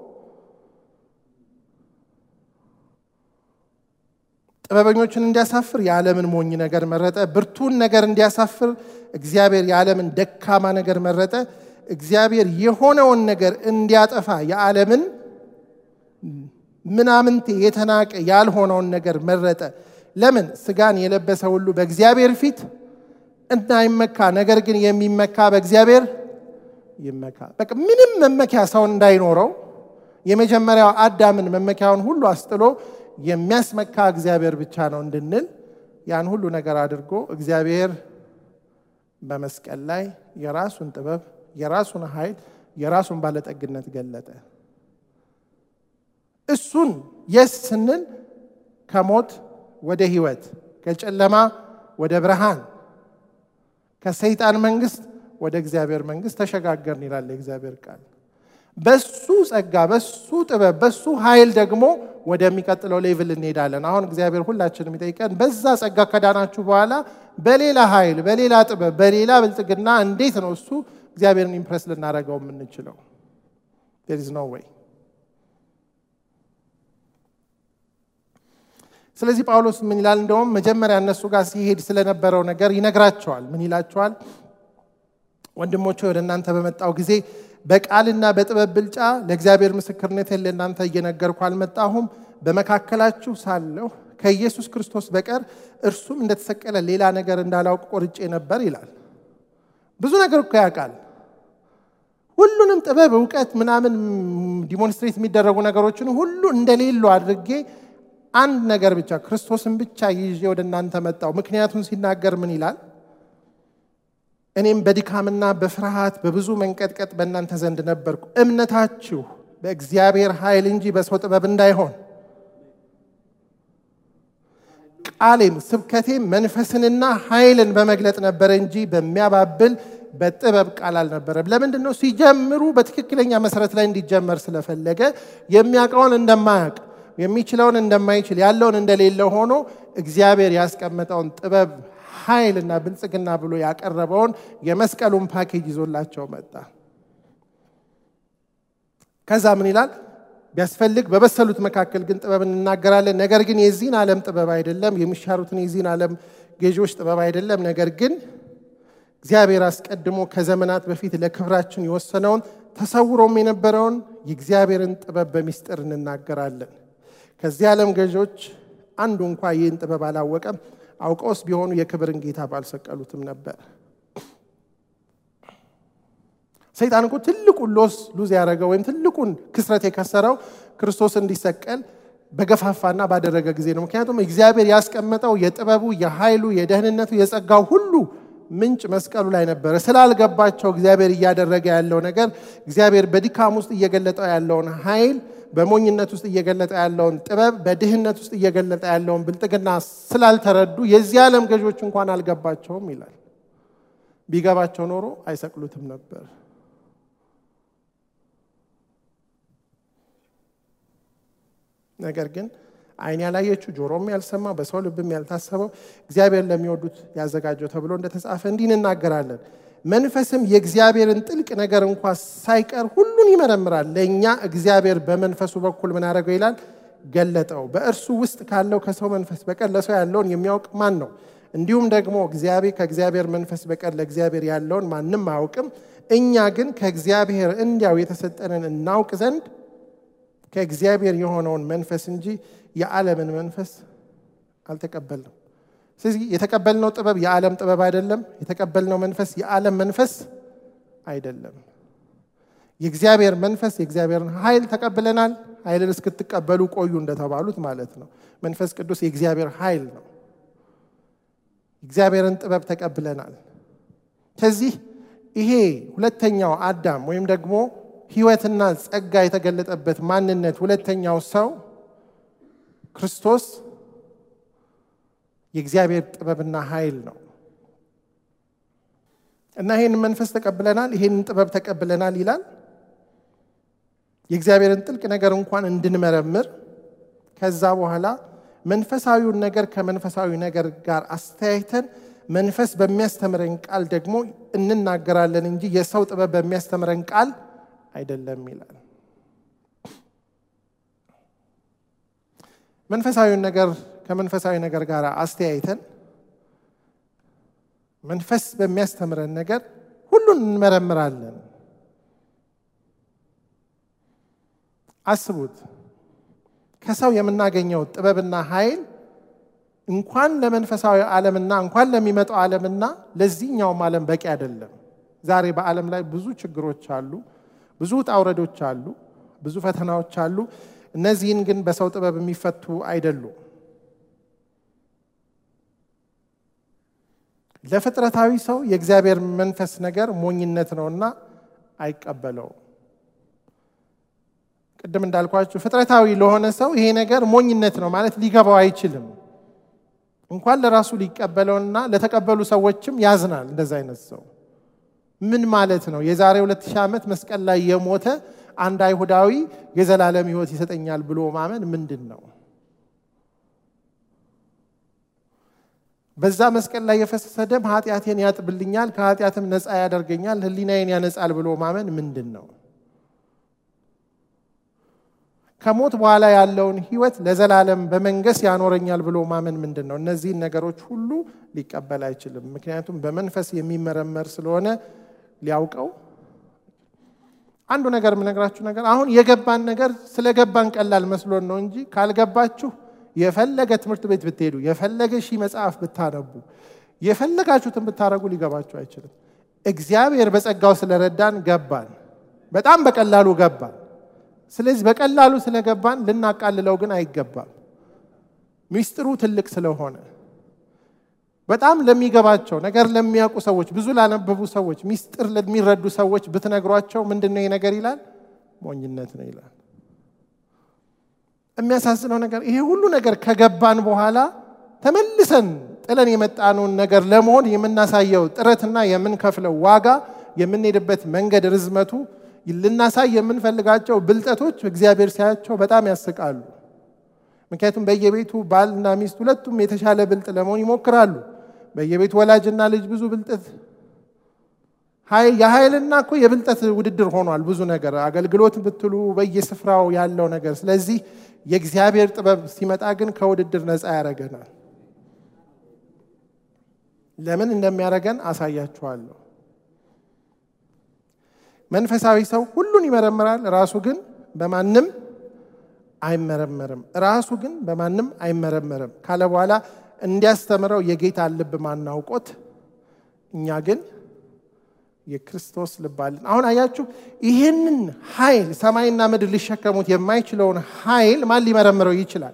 ጥበበኞችን እንዲያሳፍር የዓለምን ሞኝ ነገር መረጠ። ብርቱን ነገር እንዲያሳፍር እግዚአብሔር የዓለምን ደካማ ነገር መረጠ። እግዚአብሔር የሆነውን ነገር እንዲያጠፋ የዓለምን ምናምንቴ የተናቀ ያልሆነውን ነገር መረጠ። ለምን? ስጋን የለበሰ ሁሉ በእግዚአብሔር ፊት እንዳይመካ፣ ነገር ግን የሚመካ በእግዚአብሔር ይመካ። በቃ ምንም መመኪያ ሰው እንዳይኖረው የመጀመሪያው አዳምን መመኪያውን ሁሉ አስጥሎ የሚያስመካ እግዚአብሔር ብቻ ነው እንድንል ያን ሁሉ ነገር አድርጎ እግዚአብሔር በመስቀል ላይ የራሱን ጥበብ፣ የራሱን ኃይል፣ የራሱን ባለጠግነት ገለጠ። እሱን የስ ስንል ከሞት ወደ ህይወት፣ ከጨለማ ወደ ብርሃን፣ ከሰይጣን መንግስት ወደ እግዚአብሔር መንግስት ተሸጋገርን ይላል የእግዚአብሔር ቃል። በሱ ጸጋ፣ በሱ ጥበብ፣ በሱ ኃይል ደግሞ ወደሚቀጥለው ሌቭል እንሄዳለን። አሁን እግዚአብሔር ሁላችንም የሚጠይቀን በዛ ጸጋ ከዳናችሁ በኋላ በሌላ ኃይል፣ በሌላ ጥበብ፣ በሌላ ብልጽግና እንዴት ነው እሱ እግዚአብሔርን ኢምፕረስ ልናደርገው የምንችለው? ዜር ኢዝ ኖ ዌይ። ስለዚህ ጳውሎስ ምን ይላል? እንደውም መጀመሪያ እነሱ ጋር ሲሄድ ስለነበረው ነገር ይነግራቸዋል። ምን ይላቸዋል? ወንድሞቼ ወደ እናንተ በመጣው ጊዜ በቃልና በጥበብ ብልጫ ለእግዚአብሔር ምስክርነቴን ለእናንተ እየነገርኩ አልመጣሁም። በመካከላችሁ ሳለሁ ከኢየሱስ ክርስቶስ በቀር እርሱም እንደተሰቀለ ሌላ ነገር እንዳላውቅ ቆርጬ ነበር ይላል። ብዙ ነገር እኮ ያውቃል። ሁሉንም ጥበብ፣ እውቀት ምናምን ዲሞንስትሬት የሚደረጉ ነገሮችን ሁሉ እንደሌሉ አድርጌ አንድ ነገር ብቻ ክርስቶስን ብቻ ይዤ ወደ እናንተ መጣው። ምክንያቱም ሲናገር ምን ይላል? እኔም በድካምና በፍርሃት በብዙ መንቀጥቀጥ በእናንተ ዘንድ ነበርኩ። እምነታችሁ በእግዚአብሔር ኃይል እንጂ በሰው ጥበብ እንዳይሆን ቃሌም ስብከቴም መንፈስንና ኃይልን በመግለጥ ነበረ እንጂ በሚያባብል በጥበብ ቃል አልነበረም። ለምንድን ነው? ሲጀምሩ በትክክለኛ መሰረት ላይ እንዲጀመር ስለፈለገ የሚያውቀውን እንደማያውቅ የሚችለውን እንደማይችል ያለውን እንደሌለ ሆኖ እግዚአብሔር ያስቀመጠውን ጥበብ ኃይልና ብልጽግና ብሎ ያቀረበውን የመስቀሉን ፓኬጅ ይዞላቸው መጣ። ከዛ ምን ይላል? ቢያስፈልግ በበሰሉት መካከል ግን ጥበብ እንናገራለን። ነገር ግን የዚህን ዓለም ጥበብ አይደለም፣ የሚሻሩትን የዚህን ዓለም ገዢዎች ጥበብ አይደለም። ነገር ግን እግዚአብሔር አስቀድሞ ከዘመናት በፊት ለክብራችን የወሰነውን ተሰውሮም የነበረውን የእግዚአብሔርን ጥበብ በሚስጥር እንናገራለን። ከዚህ ዓለም ገዢዎች አንዱ እንኳ ይህን ጥበብ አላወቀም። አውቀውስ ቢሆኑ የክብርን ጌታ ባልሰቀሉትም ነበር። ሰይጣን እኮ ትልቁን ሎስ ሉዝ ያደረገው ወይም ትልቁን ክስረት የከሰረው ክርስቶስ እንዲሰቀል በገፋፋና ባደረገ ጊዜ ነው። ምክንያቱም እግዚአብሔር ያስቀመጠው የጥበቡ፣ የኃይሉ፣ የደህንነቱ፣ የጸጋው ሁሉ ምንጭ መስቀሉ ላይ ነበረ። ስላልገባቸው እግዚአብሔር እያደረገ ያለው ነገር እግዚአብሔር በድካም ውስጥ እየገለጠው ያለውን ኃይል በሞኝነት ውስጥ እየገለጠ ያለውን ጥበብ በድህነት ውስጥ እየገለጠ ያለውን ብልጥግና ስላልተረዱ የዚህ ዓለም ገዦች እንኳን አልገባቸውም ይላል። ቢገባቸው ኖሮ አይሰቅሉትም ነበር። ነገር ግን ዓይን ያላየችው ጆሮም ያልሰማው በሰው ልብም ያልታሰበው እግዚአብሔር ለሚወዱት ያዘጋጀው ተብሎ እንደተጻፈ እንዲህ እንናገራለን። መንፈስም የእግዚአብሔርን ጥልቅ ነገር እንኳ ሳይቀር ሁሉን ይመረምራል። ለእኛ እግዚአብሔር በመንፈሱ በኩል ምን አደረገው ይላል? ገለጠው። በእርሱ ውስጥ ካለው ከሰው መንፈስ በቀር ለሰው ያለውን የሚያውቅ ማን ነው? እንዲሁም ደግሞ እግዚአብሔር ከእግዚአብሔር መንፈስ በቀር ለእግዚአብሔር ያለውን ማንም አያውቅም። እኛ ግን ከእግዚአብሔር እንዲያው የተሰጠንን እናውቅ ዘንድ ከእግዚአብሔር የሆነውን መንፈስ እንጂ የዓለምን መንፈስ አልተቀበልንም። ስለዚህ የተቀበልነው ጥበብ የዓለም ጥበብ አይደለም። የተቀበልነው መንፈስ የዓለም መንፈስ አይደለም። የእግዚአብሔር መንፈስ የእግዚአብሔርን ኃይል ተቀብለናል። ኃይልን እስክትቀበሉ ቆዩ እንደተባሉት ማለት ነው። መንፈስ ቅዱስ የእግዚአብሔር ኃይል ነው። እግዚአብሔርን ጥበብ ተቀብለናል። ከዚህ ይሄ ሁለተኛው አዳም ወይም ደግሞ ሕይወትና ጸጋ የተገለጠበት ማንነት ሁለተኛው ሰው ክርስቶስ የእግዚአብሔር ጥበብና ኃይል ነው እና ይህን መንፈስ ተቀብለናል፣ ይህንን ጥበብ ተቀብለናል ይላል። የእግዚአብሔርን ጥልቅ ነገር እንኳን እንድንመረምር ከዛ በኋላ መንፈሳዊውን ነገር ከመንፈሳዊ ነገር ጋር አስተያይተን መንፈስ በሚያስተምረን ቃል ደግሞ እንናገራለን እንጂ የሰው ጥበብ በሚያስተምረን ቃል አይደለም ይላል። መንፈሳዊውን ነገር ከመንፈሳዊ ነገር ጋር አስተያይተን መንፈስ በሚያስተምረን ነገር ሁሉን እንመረምራለን። አስቡት፣ ከሰው የምናገኘው ጥበብና ኃይል እንኳን ለመንፈሳዊ ዓለምና እንኳን ለሚመጣው ዓለምና ለዚህኛውም ዓለም በቂ አይደለም። ዛሬ በዓለም ላይ ብዙ ችግሮች አሉ፣ ብዙ ውጣ ውረዶች አሉ፣ ብዙ ፈተናዎች አሉ። እነዚህን ግን በሰው ጥበብ የሚፈቱ አይደሉም። ለፍጥረታዊ ሰው የእግዚአብሔር መንፈስ ነገር ሞኝነት ነውና አይቀበለውም። ቅድም እንዳልኳችሁ ፍጥረታዊ ለሆነ ሰው ይሄ ነገር ሞኝነት ነው ማለት ሊገባው አይችልም። እንኳን ለራሱ ሊቀበለውና ለተቀበሉ ሰዎችም ያዝናል። እንደዚ አይነት ሰው ምን ማለት ነው? የዛሬ ሁለት ሺህ ዓመት መስቀል ላይ የሞተ አንድ አይሁዳዊ የዘላለም ሕይወት ይሰጠኛል ብሎ ማመን ምንድን ነው? በዛ መስቀል ላይ የፈሰሰ ደም ኃጢአቴን ያጥብልኛል፣ ከኃጢአትም ነፃ ያደርገኛል፣ ሕሊናዬን ያነጻል ብሎ ማመን ምንድን ነው? ከሞት በኋላ ያለውን ህይወት ለዘላለም በመንገስ ያኖረኛል ብሎ ማመን ምንድን ነው? እነዚህን ነገሮች ሁሉ ሊቀበል አይችልም። ምክንያቱም በመንፈስ የሚመረመር ስለሆነ ሊያውቀው። አንዱ ነገር የምነግራችሁ ነገር አሁን የገባን ነገር ስለገባን ቀላል መስሎን ነው እንጂ ካልገባችሁ የፈለገ ትምህርት ቤት ብትሄዱ፣ የፈለገ ሺህ መጽሐፍ ብታነቡ፣ የፈለጋችሁትን ብታደረጉ ሊገባችሁ አይችልም። እግዚአብሔር በጸጋው ስለረዳን ገባን፣ በጣም በቀላሉ ገባን። ስለዚህ በቀላሉ ስለገባን ልናቃልለው ግን አይገባም። ሚስጥሩ ትልቅ ስለሆነ በጣም ለሚገባቸው ነገር ለሚያውቁ ሰዎች፣ ብዙ ላነበቡ ሰዎች፣ ሚስጥር ለሚረዱ ሰዎች ብትነግሯቸው ምንድን ነው ነገር ይላል? ሞኝነት ነው ይላል። የሚያሳዝነው ነገር ይሄ ሁሉ ነገር ከገባን በኋላ ተመልሰን ጥለን የመጣነውን ነገር ለመሆን የምናሳየው ጥረትና የምንከፍለው ዋጋ የምንሄድበት መንገድ ርዝመቱ ልናሳይ የምንፈልጋቸው ብልጠቶች እግዚአብሔር ሲያያቸው በጣም ያስቃሉ። ምክንያቱም በየቤቱ ባልና ሚስት ሁለቱም የተሻለ ብልጥ ለመሆን ይሞክራሉ። በየቤቱ ወላጅና ልጅ ብዙ ብልጠት የኃይልና እኮ የብልጠት ውድድር ሆኗል። ብዙ ነገር አገልግሎት ብትሉ በየስፍራው ያለው ነገር። ስለዚህ የእግዚአብሔር ጥበብ ሲመጣ ግን ከውድድር ነፃ ያደርገናል። ለምን እንደሚያደርገን አሳያችኋለሁ። መንፈሳዊ ሰው ሁሉን ይመረምራል፣ ራሱ ግን በማንም አይመረመርም። ራሱ ግን በማንም አይመረመርም ካለ በኋላ እንዲያስተምረው የጌታ ልብ ማናውቆት፣ እኛ ግን የክርስቶስ ልብ አለን። አሁን አያችሁ፣ ይህንን ኃይል ሰማይና ምድር ሊሸከሙት የማይችለውን ኃይል ማን ሊመረምረው ይችላል?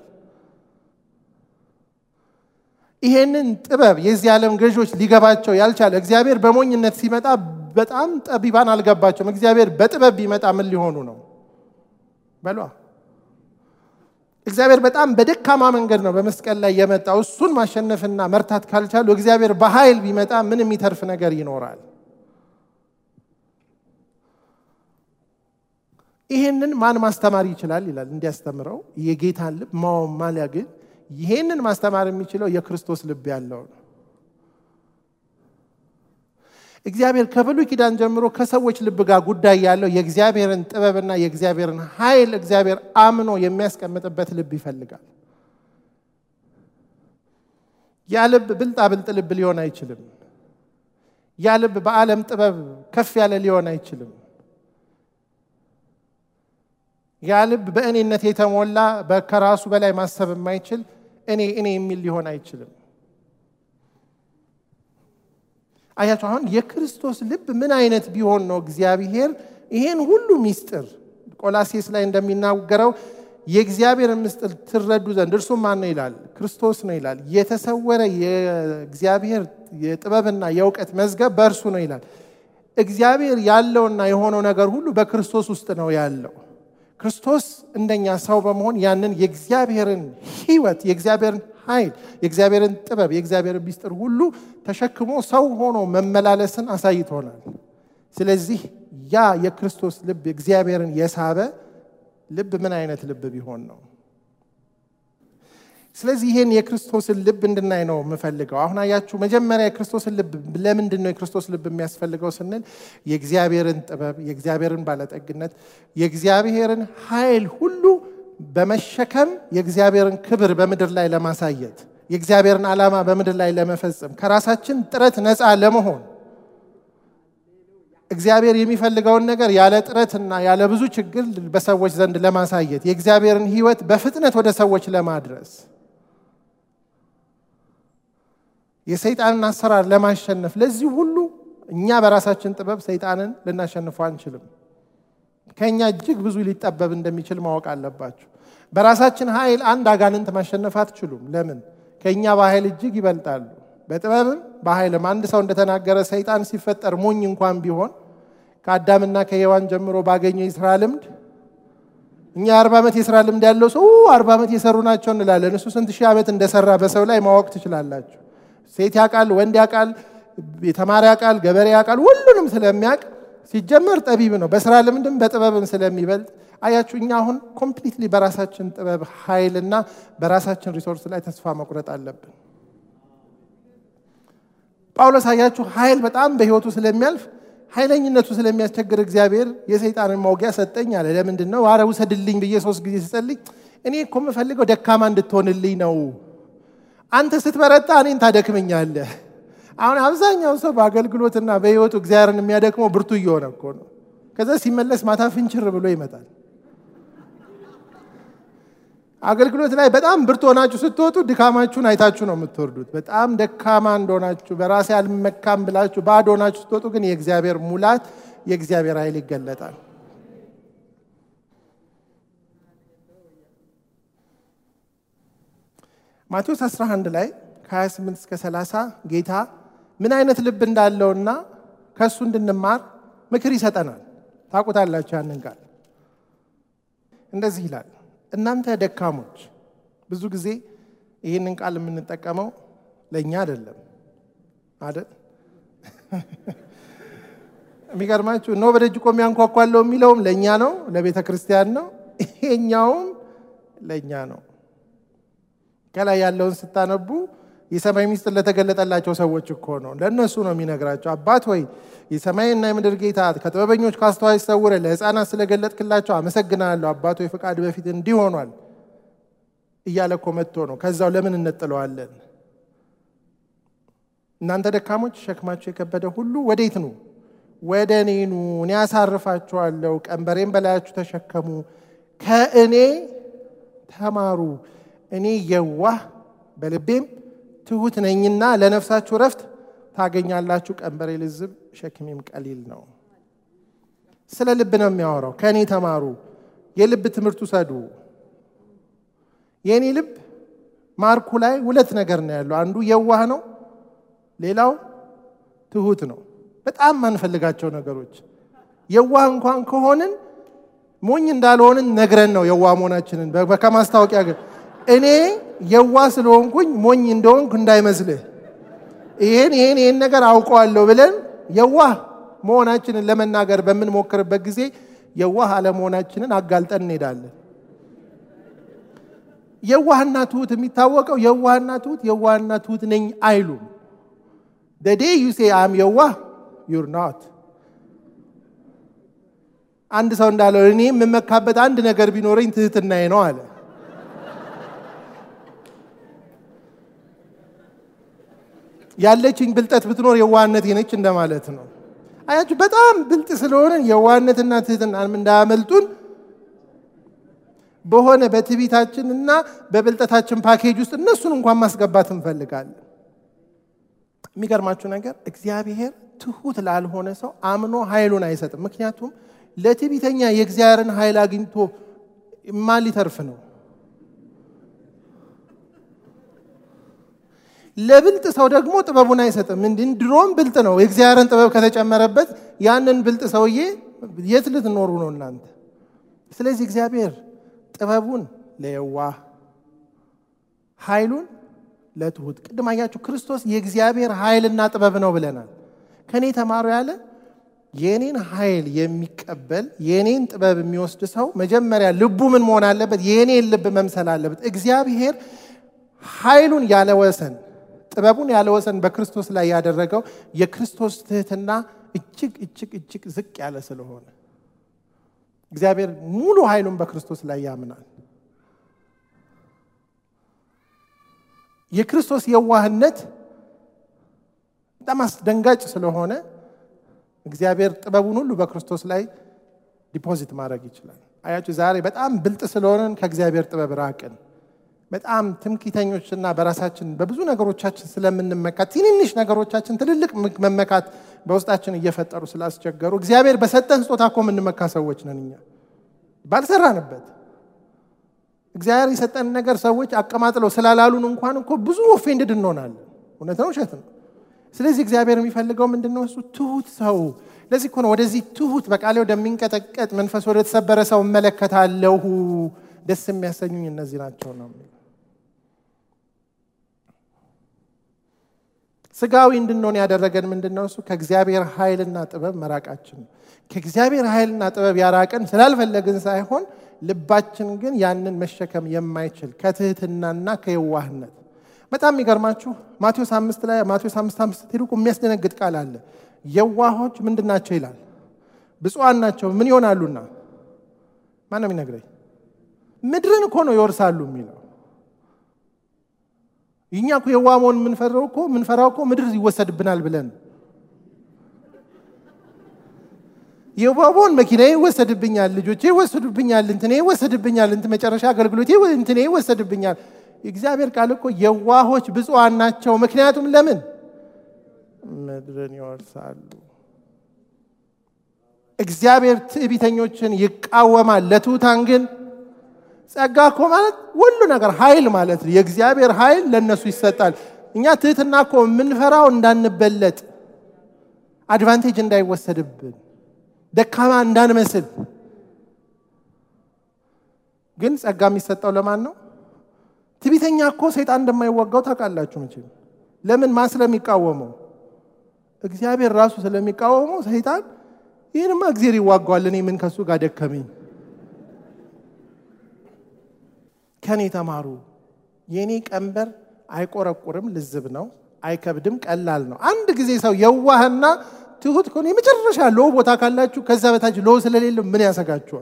ይሄንን ጥበብ የዚህ ዓለም ገዢዎች ሊገባቸው ያልቻለ እግዚአብሔር በሞኝነት ሲመጣ በጣም ጠቢባን አልገባቸውም። እግዚአብሔር በጥበብ ቢመጣ ምን ሊሆኑ ነው በሏ። እግዚአብሔር በጣም በደካማ መንገድ ነው በመስቀል ላይ የመጣው። እሱን ማሸነፍና መርታት ካልቻሉ እግዚአብሔር በኃይል ቢመጣ ምን የሚተርፍ ነገር ይኖራል? ይሄንን ማን ማስተማር ይችላል ይላል። እንዲያስተምረው የጌታን ልብ ማወማሊያ ግን ይሄንን ማስተማር የሚችለው የክርስቶስ ልብ ያለው ነው። እግዚአብሔር ከብሉይ ኪዳን ጀምሮ ከሰዎች ልብ ጋር ጉዳይ ያለው የእግዚአብሔርን ጥበብና የእግዚአብሔርን ኃይል እግዚአብሔር አምኖ የሚያስቀምጥበት ልብ ይፈልጋል። ያ ልብ ብልጣ ብልጥ ልብ ሊሆን አይችልም። ያ ልብ በዓለም ጥበብ ከፍ ያለ ሊሆን አይችልም። ያ ልብ በእኔነት የተሞላ ከራሱ በላይ ማሰብ የማይችል እኔ እኔ የሚል ሊሆን አይችልም። አያቸው አሁን የክርስቶስ ልብ ምን አይነት ቢሆን ነው እግዚአብሔር ይሄን ሁሉ ሚስጥር ቆላሴስ ላይ እንደሚናገረው የእግዚአብሔርን ምስጢር ትረዱ ዘንድ እርሱም ማን ነው ይላል? ክርስቶስ ነው ይላል። የተሰወረ የእግዚአብሔር የጥበብና የእውቀት መዝገብ በእርሱ ነው ይላል። እግዚአብሔር ያለውና የሆነው ነገር ሁሉ በክርስቶስ ውስጥ ነው ያለው። ክርስቶስ እንደኛ ሰው በመሆን ያንን የእግዚአብሔርን ሕይወት የእግዚአብሔርን ኃይል የእግዚአብሔርን ጥበብ የእግዚአብሔርን ሚስጥር ሁሉ ተሸክሞ ሰው ሆኖ መመላለስን አሳይቶናል። ስለዚህ ያ የክርስቶስ ልብ እግዚአብሔርን የሳበ ልብ ምን አይነት ልብ ቢሆን ነው? ስለዚህ ይሄን የክርስቶስን ልብ እንድናይ ነው የምፈልገው። አሁን አያችሁ፣ መጀመሪያ የክርስቶስን ልብ ለምንድን ነው የክርስቶስ ልብ የሚያስፈልገው ስንል የእግዚአብሔርን ጥበብ፣ የእግዚአብሔርን ባለጠግነት፣ የእግዚአብሔርን ኃይል ሁሉ በመሸከም የእግዚአብሔርን ክብር በምድር ላይ ለማሳየት የእግዚአብሔርን ዓላማ በምድር ላይ ለመፈጸም ከራሳችን ጥረት ነፃ ለመሆን እግዚአብሔር የሚፈልገውን ነገር ያለ ጥረትና ያለ ብዙ ችግር በሰዎች ዘንድ ለማሳየት የእግዚአብሔርን ሕይወት በፍጥነት ወደ ሰዎች ለማድረስ የሰይጣንን አሰራር ለማሸነፍ ለዚህ ሁሉ እኛ በራሳችን ጥበብ ሰይጣንን ልናሸንፈው አንችልም። ከእኛ እጅግ ብዙ ሊጠበብ እንደሚችል ማወቅ አለባችሁ። በራሳችን ኃይል አንድ አጋንንት ማሸነፍ አትችሉም። ለምን? ከእኛ በኃይል እጅግ ይበልጣሉ። በጥበብም በኃይልም አንድ ሰው እንደተናገረ ሰይጣን ሲፈጠር ሞኝ እንኳን ቢሆን ከአዳምና ከሔዋን ጀምሮ ባገኘው የስራ ልምድ እኛ የአርባ ዓመት የስራ ልምድ ያለው ሰው አርባ ዓመት የሰሩ ናቸው እንላለን። እሱ ስንት ሺህ ዓመት እንደሰራ በሰው ላይ ማወቅ ትችላላችሁ። ሴት ያውቃል፣ ወንድ ያውቃል፣ የተማረ ያውቃል፣ ገበሬ ያውቃል። ሁሉንም ስለሚያውቅ ሲጀመር ጠቢብ ነው። በስራ ልምድም በጥበብም ስለሚበልጥ አያችሁ፣ እኛ አሁን ኮምፕሊትሊ በራሳችን ጥበብ ኃይልና በራሳችን ሪሶርስ ላይ ተስፋ መቁረጥ አለብን። ጳውሎስ አያችሁ፣ ኃይል በጣም በህይወቱ ስለሚያልፍ ኃይለኝነቱ ስለሚያስቸግር እግዚአብሔር የሰይጣንን መውጊያ ሰጠኝ አለ። ለምንድን ነው? ኧረ ውሰድልኝ ብዬ ሶስት ጊዜ ስጸልይ እኔ እኮ የምፈልገው ደካማ እንድትሆንልኝ ነው። አንተ ስትበረታ እኔን ታደክመኛለህ። አሁን አብዛኛው ሰው በአገልግሎትና በህይወቱ እግዚአብሔርን የሚያደክመው ብርቱ እየሆነ እኮ ነው። ከዛ ሲመለስ ማታ ፍንችር ብሎ ይመጣል። አገልግሎት ላይ በጣም ብርቱ ሆናችሁ ስትወጡ ድካማችሁን አይታችሁ ነው የምትወርዱት። በጣም ደካማ እንደሆናችሁ በራሴ አልመካም ብላችሁ ባዶ ሆናችሁ ስትወጡ ግን የእግዚአብሔር ሙላት የእግዚአብሔር ኃይል ይገለጣል። ማቴዎስ 11 ላይ ከ28 እስከ 30 ጌታ ምን አይነት ልብ እንዳለውና ከእሱ እንድንማር ምክር ይሰጠናል። ታውቁታላችሁ ያንን ቃል እንደዚህ ይላል እናንተ ደካሞች። ብዙ ጊዜ ይህንን ቃል የምንጠቀመው ለእኛ አይደለም አይደል? የሚገርማችሁ እነሆ በደጅ ቆሜ አንኳኳለሁ የሚለውም ለእኛ ነው፣ ለቤተ ክርስቲያን ነው። ይሄኛውም ለእኛ ነው። ከላይ ያለውን ስታነቡ የሰማይ ሚስጥር ለተገለጠላቸው ሰዎች እኮ ነው። ለእነሱ ነው የሚነግራቸው። አባት ሆይ የሰማይና የምድር ጌታ ከጥበበኞች ከአስተዋዮች ሰውረ ለሕፃናት ስለገለጥክላቸው አመሰግናለሁ። አባት ሆይ ፍቃድ በፊት እንዲህ ሆኗል እያለ እኮ መጥቶ ነው። ከዛው ለምን እንጥለዋለን? እናንተ ደካሞች ሸክማችሁ የከበደ ሁሉ ወዴት ኑ? ወደ እኔ ኑ፣ እኔ አሳርፋችኋለሁ። ቀንበሬን በላያችሁ ተሸከሙ፣ ከእኔ ተማሩ፣ እኔ የዋህ በልቤም ትሁት ነኝና ለነፍሳችሁ ረፍት ታገኛላችሁ። ቀንበሬ ልዝብ ሸክሜም ቀሊል ነው። ስለ ልብ ነው የሚያወራው። ከእኔ ተማሩ፣ የልብ ትምህርት ውሰዱ። የእኔ ልብ ማርኩ ላይ ሁለት ነገር ነው ያለው። አንዱ የዋህ ነው፣ ሌላው ትሁት ነው። በጣም ማንፈልጋቸው ነገሮች የዋህ እንኳን ከሆንን ሞኝ እንዳልሆንን ነግረን ነው የዋህ መሆናችንን ከማስታወቂያ ግን እኔ የዋህ ስለሆንኩኝ ሞኝ እንደሆንኩ እንዳይመስልህ ይሄን ይሄን ይሄን ነገር አውቀዋለሁ ብለን የዋህ መሆናችንን ለመናገር በምንሞክርበት ጊዜ የዋህ አለመሆናችንን አጋልጠን እንሄዳለን። የዋህና ትሁት የሚታወቀው የዋህና ትሁት የዋህና ትሁት ነኝ አይሉም። ደዴ ዩሴ አም የዋህ ዩር ናት። አንድ ሰው እንዳለው እኔ የምመካበት አንድ ነገር ቢኖረኝ ትህትናዬ ነው አለ። ያለችኝ ብልጠት ብትኖር የዋህነት ነች እንደማለት ነው። አያችሁ፣ በጣም ብልጥ ስለሆንን የዋህነትና ትህትና እንዳያመልጡን በሆነ በትዕቢታችንና በብልጠታችን ፓኬጅ ውስጥ እነሱን እንኳን ማስገባት እንፈልጋለን። የሚገርማችሁ ነገር እግዚአብሔር ትሁት ላልሆነ ሰው አምኖ ኃይሉን አይሰጥም። ምክንያቱም ለትዕቢተኛ የእግዚአብሔርን ኃይል አግኝቶ ማን ሊተርፍ ነው? ለብልጥ ሰው ደግሞ ጥበቡን አይሰጥም። እንዲህ ድሮም ብልጥ ነው። የእግዚአብሔርን ጥበብ ከተጨመረበት ያንን ብልጥ ሰውዬ የት ልትኖሩ ነው እናንተ? ስለዚህ እግዚአብሔር ጥበቡን ለየዋህ ኃይሉን ለትሁት። ቅድም አያችሁ ክርስቶስ የእግዚአብሔር ኃይልና ጥበብ ነው ብለናል። ከእኔ ተማሩ ያለ የእኔን ኃይል የሚቀበል የእኔን ጥበብ የሚወስድ ሰው መጀመሪያ ልቡ ምን መሆን አለበት? የእኔን ልብ መምሰል አለበት። እግዚአብሔር ኃይሉን ያለ ወሰን ጥበቡን ያለ ወሰን በክርስቶስ ላይ ያደረገው የክርስቶስ ትህትና እጅግ እጅግ እጅግ ዝቅ ያለ ስለሆነ እግዚአብሔር ሙሉ ኃይሉን በክርስቶስ ላይ ያምናል። የክርስቶስ የዋህነት በጣም አስደንጋጭ ስለሆነ እግዚአብሔር ጥበቡን ሁሉ በክርስቶስ ላይ ዲፖዚት ማድረግ ይችላል። አያችሁ ዛሬ በጣም ብልጥ ስለሆነን ከእግዚአብሔር ጥበብ ራቅን። በጣም ትምክህተኞችና በራሳችን በብዙ ነገሮቻችን ስለምንመካ ትንንሽ ነገሮቻችን ትልልቅ መመካት በውስጣችን እየፈጠሩ ስላስቸገሩ እግዚአብሔር በሰጠን ስጦታ እኮ የምንመካ ሰዎች ነን። እኛ ባልሰራንበት እግዚአብሔር የሰጠን ነገር ሰዎች አቀማጥለው ስላላሉን እንኳን እኮ ብዙ ኦፌንድድ እንሆናለን። እውነት ነው፣ ውሸት ነው። ስለዚህ እግዚአብሔር የሚፈልገው ምንድን ነው? እሱ ትሁት ሰው። ለዚህ እኮ ነው ወደዚህ ትሁት በቃሌ ወደሚንቀጠቀጥ መንፈስ ወደ ተሰበረ ሰው እመለከታለሁ። ደስ የሚያሰኙኝ እነዚህ ናቸው ነው ስጋዊ እንድንሆን ያደረገን ምንድን ነው? እሱ ከእግዚአብሔር ኃይልና ጥበብ መራቃችን ነው። ከእግዚአብሔር ኃይልና ጥበብ ያራቀን ስላልፈለግን ሳይሆን ልባችን ግን ያንን መሸከም የማይችል ከትህትናና ከየዋህነት በጣም የሚገርማችሁ ማቴዎስ አምስት ላይ ማቴዎስ አምስት አምስት ስትሄዱ የሚያስደነግጥ ቃል አለ። የዋሆች ምንድን ናቸው ይላል? ብፁዓን ናቸው ምን ይሆናሉና? ማን ነው የሚነግረኝ? ምድርን እኮ ነው ይወርሳሉ የሚለው እኛ እኮ የዋ መሆን የምንፈራው እኮ የምንፈራው እኮ ምድር ይወሰድብናል ብለን የዋ መሆን መኪና ይወሰድብኛል፣ ልጆቼ ይወሰዱብኛል፣ እንትኔ ይወሰድብኛል፣ እንት መጨረሻ አገልግሎቴ እንትኔ ይወሰድብኛል። የእግዚአብሔር ቃል እኮ የዋሆች ብፁዓን ናቸው። ምክንያቱም ለምን ምድርን ይወርሳሉ። እግዚአብሔር ትዕቢተኞችን ይቃወማል፣ ለትሑታን ግን ጸጋ እኮ ማለት ሁሉ ነገር ኃይል ማለት ነው። የእግዚአብሔር ኃይል ለእነሱ ይሰጣል። እኛ ትህትና እኮ የምንፈራው እንዳንበለጥ፣ አድቫንቴጅ እንዳይወሰድብን፣ ደካማ እንዳንመስል። ግን ጸጋ የሚሰጠው ለማን ነው? ትዕቢተኛ እኮ ሰይጣን እንደማይዋጋው ታውቃላችሁ መቼም። ለምን? ማን ስለሚቃወመው? እግዚአብሔር ራሱ ስለሚቃወመው ሰይጣን ይህንማ እግዚአብሔር ይዋጋዋል፣ እኔ ምን ከሱ ጋር ደከመኝ ከኔ ተማሩ፣ የኔ ቀንበር አይቆረቁርም፣ ልዝብ ነው፣ አይከብድም፣ ቀላል ነው። አንድ ጊዜ ሰው የዋህና ትሁት ከሆነ የመጨረሻ ሎ ቦታ ካላችሁ ከዛ በታች ሎ ስለሌለ ምን ያሰጋችኋል?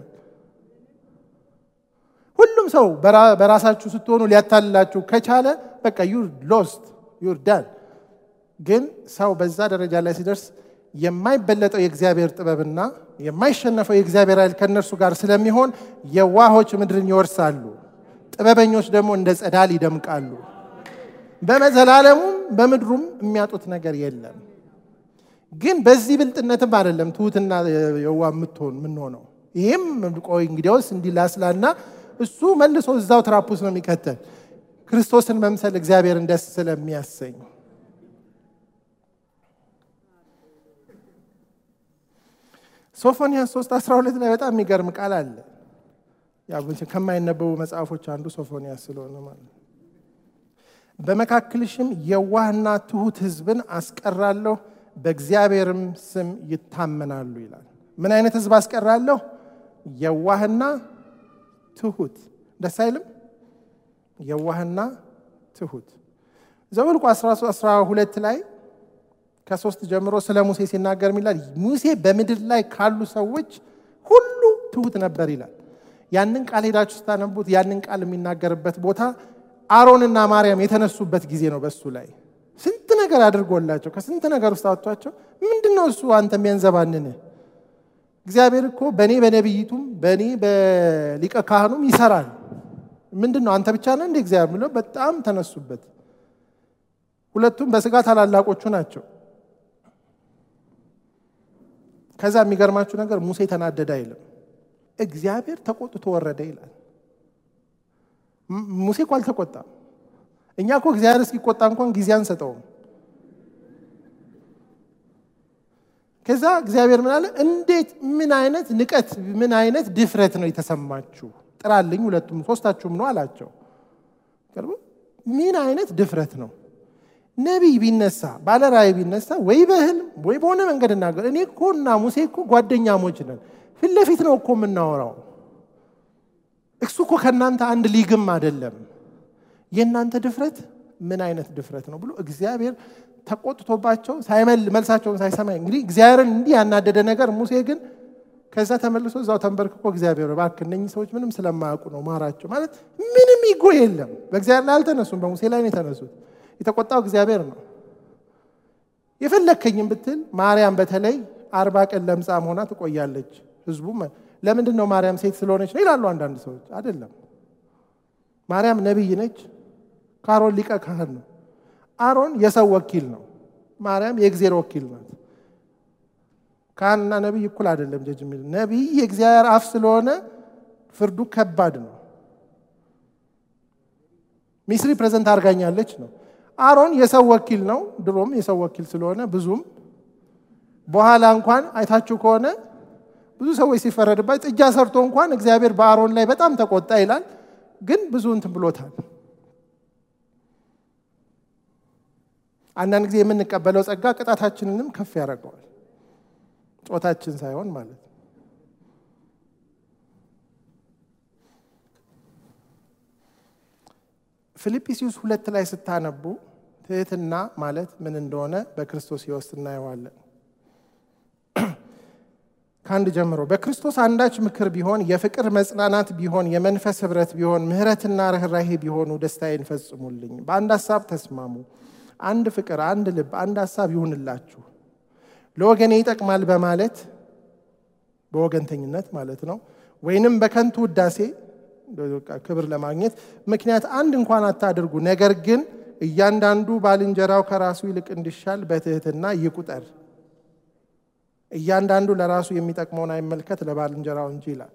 ሁሉም ሰው በራሳችሁ ስትሆኑ ሊያታልላችሁ ከቻለ በቃ ዩር ሎስት ዩር ዳን። ግን ሰው በዛ ደረጃ ላይ ሲደርስ የማይበለጠው የእግዚአብሔር ጥበብና የማይሸነፈው የእግዚአብሔር ኃይል ከእነርሱ ጋር ስለሚሆን የዋሆች ምድርን ይወርሳሉ ጥበበኞች ደግሞ እንደ ጸዳል ይደምቃሉ። በመዘላለሙም በምድሩም የሚያጡት ነገር የለም። ግን በዚህ ብልጥነትም አይደለም ትሁትና የዋ የምትሆን የምንሆነው። ይህም ቆይ እንግዲያውስ እንዲላስላና እሱ መልሶ እዛው ትራፑስ ነው የሚከተል ክርስቶስን መምሰል እግዚአብሔርን ደስ ስለሚያሰኝ ሶፎንያስ 3 12 ላይ በጣም የሚገርም ቃል አለ። ያው ከማይነበቡ መጽሐፎች አንዱ ሶፎንያስ ስለሆነ ማለት በመካከልሽም የዋህና ትሁት ሕዝብን አስቀራለሁ፣ በእግዚአብሔርም ስም ይታመናሉ ይላል። ምን አይነት ሕዝብ አስቀራለሁ? የዋህና ትሁት። ደስ አይልም? የዋህና ትሁት። ዘኍልቍ 12 ላይ ከሶስት ጀምሮ ስለ ሙሴ ሲናገር ይላል ሙሴ በምድር ላይ ካሉ ሰዎች ሁሉ ትሁት ነበር ይላል። ያንን ቃል ሄዳችሁ ስታነቡት ያንን ቃል የሚናገርበት ቦታ አሮንና ማርያም የተነሱበት ጊዜ ነው። በሱ ላይ ስንት ነገር አድርጎላቸው ከስንት ነገር ውስጥ አወጥቷቸው ምንድን ነው እሱ አንተ የሚያንዘባንን እግዚአብሔር እኮ በእኔ በነቢይቱም በእኔ በሊቀ ካህኑም ይሰራል። ምንድን ነው አንተ ብቻ ነህ እንደ እግዚአብሔር ብለው በጣም ተነሱበት። ሁለቱም በስጋ ታላላቆቹ ናቸው። ከዛ የሚገርማችሁ ነገር ሙሴ ተናደደ አይልም እግዚአብሔር ተቆጥቶ ወረደ ይላል። ሙሴ እኮ አልተቆጣም። እኛ እኮ እግዚአብሔር እስኪቆጣ እንኳን ጊዜ አንሰጠውም። ከዛ እግዚአብሔር ምን አለ? እንዴት ምን አይነት ንቀት፣ ምን አይነት ድፍረት ነው የተሰማችሁ? ጥራልኝ፣ ሁለቱም ሶስታችሁም ነው አላቸው። ምን አይነት ድፍረት ነው? ነቢይ ቢነሳ ባለ ራእይ ቢነሳ ወይ በህልም ወይ በሆነ መንገድ እናገር። እኔ እኮ እና ሙሴ እኮ ጓደኛሞች ነን ፊት ለፊት ነው እኮ የምናወራው። እሱ እኮ ከእናንተ አንድ ሊግም አይደለም። የእናንተ ድፍረት ምን አይነት ድፍረት ነው ብሎ እግዚአብሔር ተቆጥቶባቸው ሳይመል መልሳቸውን ሳይሰማ እንግዲህ እግዚአብሔርን እንዲህ ያናደደ ነገር ሙሴ ግን ከዛ ተመልሶ እዛው ተንበርክኮ እግዚአብሔር እባክህ እነኚህ ሰዎች ምንም ስለማያውቁ ነው ማራቸው ማለት ምንም ይጎ የለም። በእግዚአብሔር ላይ አልተነሱም፣ በሙሴ ላይ ነው የተነሱት። የተቆጣው እግዚአብሔር ነው። የፈለግከኝም ብትል ማርያም በተለይ አርባ ቀን ለምጻም ሆና ትቆያለች። ህዝቡ ለምንድን ነው ማርያም ሴት ስለሆነች ነው ይላሉ አንዳንድ ሰዎች። አይደለም፣ ማርያም ነቢይ ነች። ከአሮን ሊቀ ካህን ነው። አሮን የሰው ወኪል ነው። ማርያም የእግዜር ወኪል ናት። ካህንና ነቢይ እኩል አይደለም። ጀጅ የሚል ነቢይ የእግዚአብሔር አፍ ስለሆነ ፍርዱ ከባድ ነው። ሚስሪ ፕሬዘንት አድርጋኛለች ነው። አሮን የሰው ወኪል ነው። ድሮም የሰው ወኪል ስለሆነ ብዙም በኋላ እንኳን አይታችሁ ከሆነ ብዙ ሰዎች ሲፈረድባት ጥጃ ሰርቶ እንኳን እግዚአብሔር በአሮን ላይ በጣም ተቆጣ ይላል። ግን ብዙ እንትን ብሎታል። አንዳንድ ጊዜ የምንቀበለው ጸጋ ቅጣታችንንም ከፍ ያደርገዋል። ጾታችን ሳይሆን ማለት ነው። ፊልጵስዩስ ሁለት ላይ ስታነቡ ትህትና ማለት ምን እንደሆነ በክርስቶስ ሕይወት እናየዋለን። ከአንድ ጀምሮ በክርስቶስ አንዳች ምክር ቢሆን፣ የፍቅር መጽናናት ቢሆን፣ የመንፈስ ኅብረት ቢሆን፣ ምሕረትና ርኅራሄ ቢሆኑ ደስታዬን ፈጽሙልኝ። በአንድ ሀሳብ ተስማሙ፣ አንድ ፍቅር፣ አንድ ልብ፣ አንድ ሀሳብ ይሁንላችሁ። ለወገኔ ይጠቅማል በማለት በወገንተኝነት ማለት ነው፣ ወይንም በከንቱ ውዳሴ ክብር ለማግኘት ምክንያት አንድ እንኳን አታድርጉ። ነገር ግን እያንዳንዱ ባልንጀራው ከራሱ ይልቅ እንዲሻል በትህትና ይቁጠር። እያንዳንዱ ለራሱ የሚጠቅመውን አይመልከት፣ ለባልንጀራው እንጂ ይላል።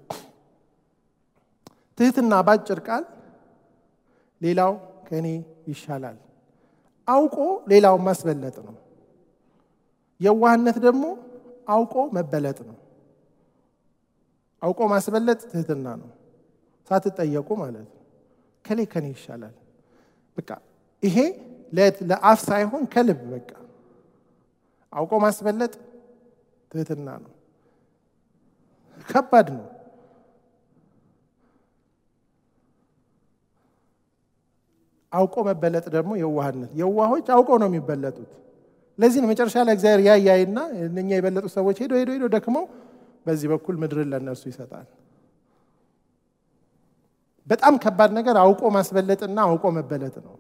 ትህትና ባጭር ቃል ሌላው ከእኔ ይሻላል አውቆ ሌላውን ማስበለጥ ነው። የዋህነት ደግሞ አውቆ መበለጥ ነው። አውቆ ማስበለጥ ትህትና ነው። ሳትጠየቁ ማለት ነው። ከሌ ከኔ ይሻላል። በቃ ይሄ ለአፍ ሳይሆን ከልብ በቃ አውቆ ማስበለጥ ትህትና ነው። ከባድ ነው። አውቆ መበለጥ ደግሞ የዋህነት። የዋሆች አውቀው ነው የሚበለጡት። ለዚህ ነው መጨረሻ ላይ እግዚአብሔር ያያይና እነኛ የበለጡ ሰዎች ሄዶ ሄዶ ሄዶ ደክመው በዚህ በኩል ምድርን ለነሱ ይሰጣል። በጣም ከባድ ነገር አውቆ ማስበለጥና አውቆ መበለጥ ነው።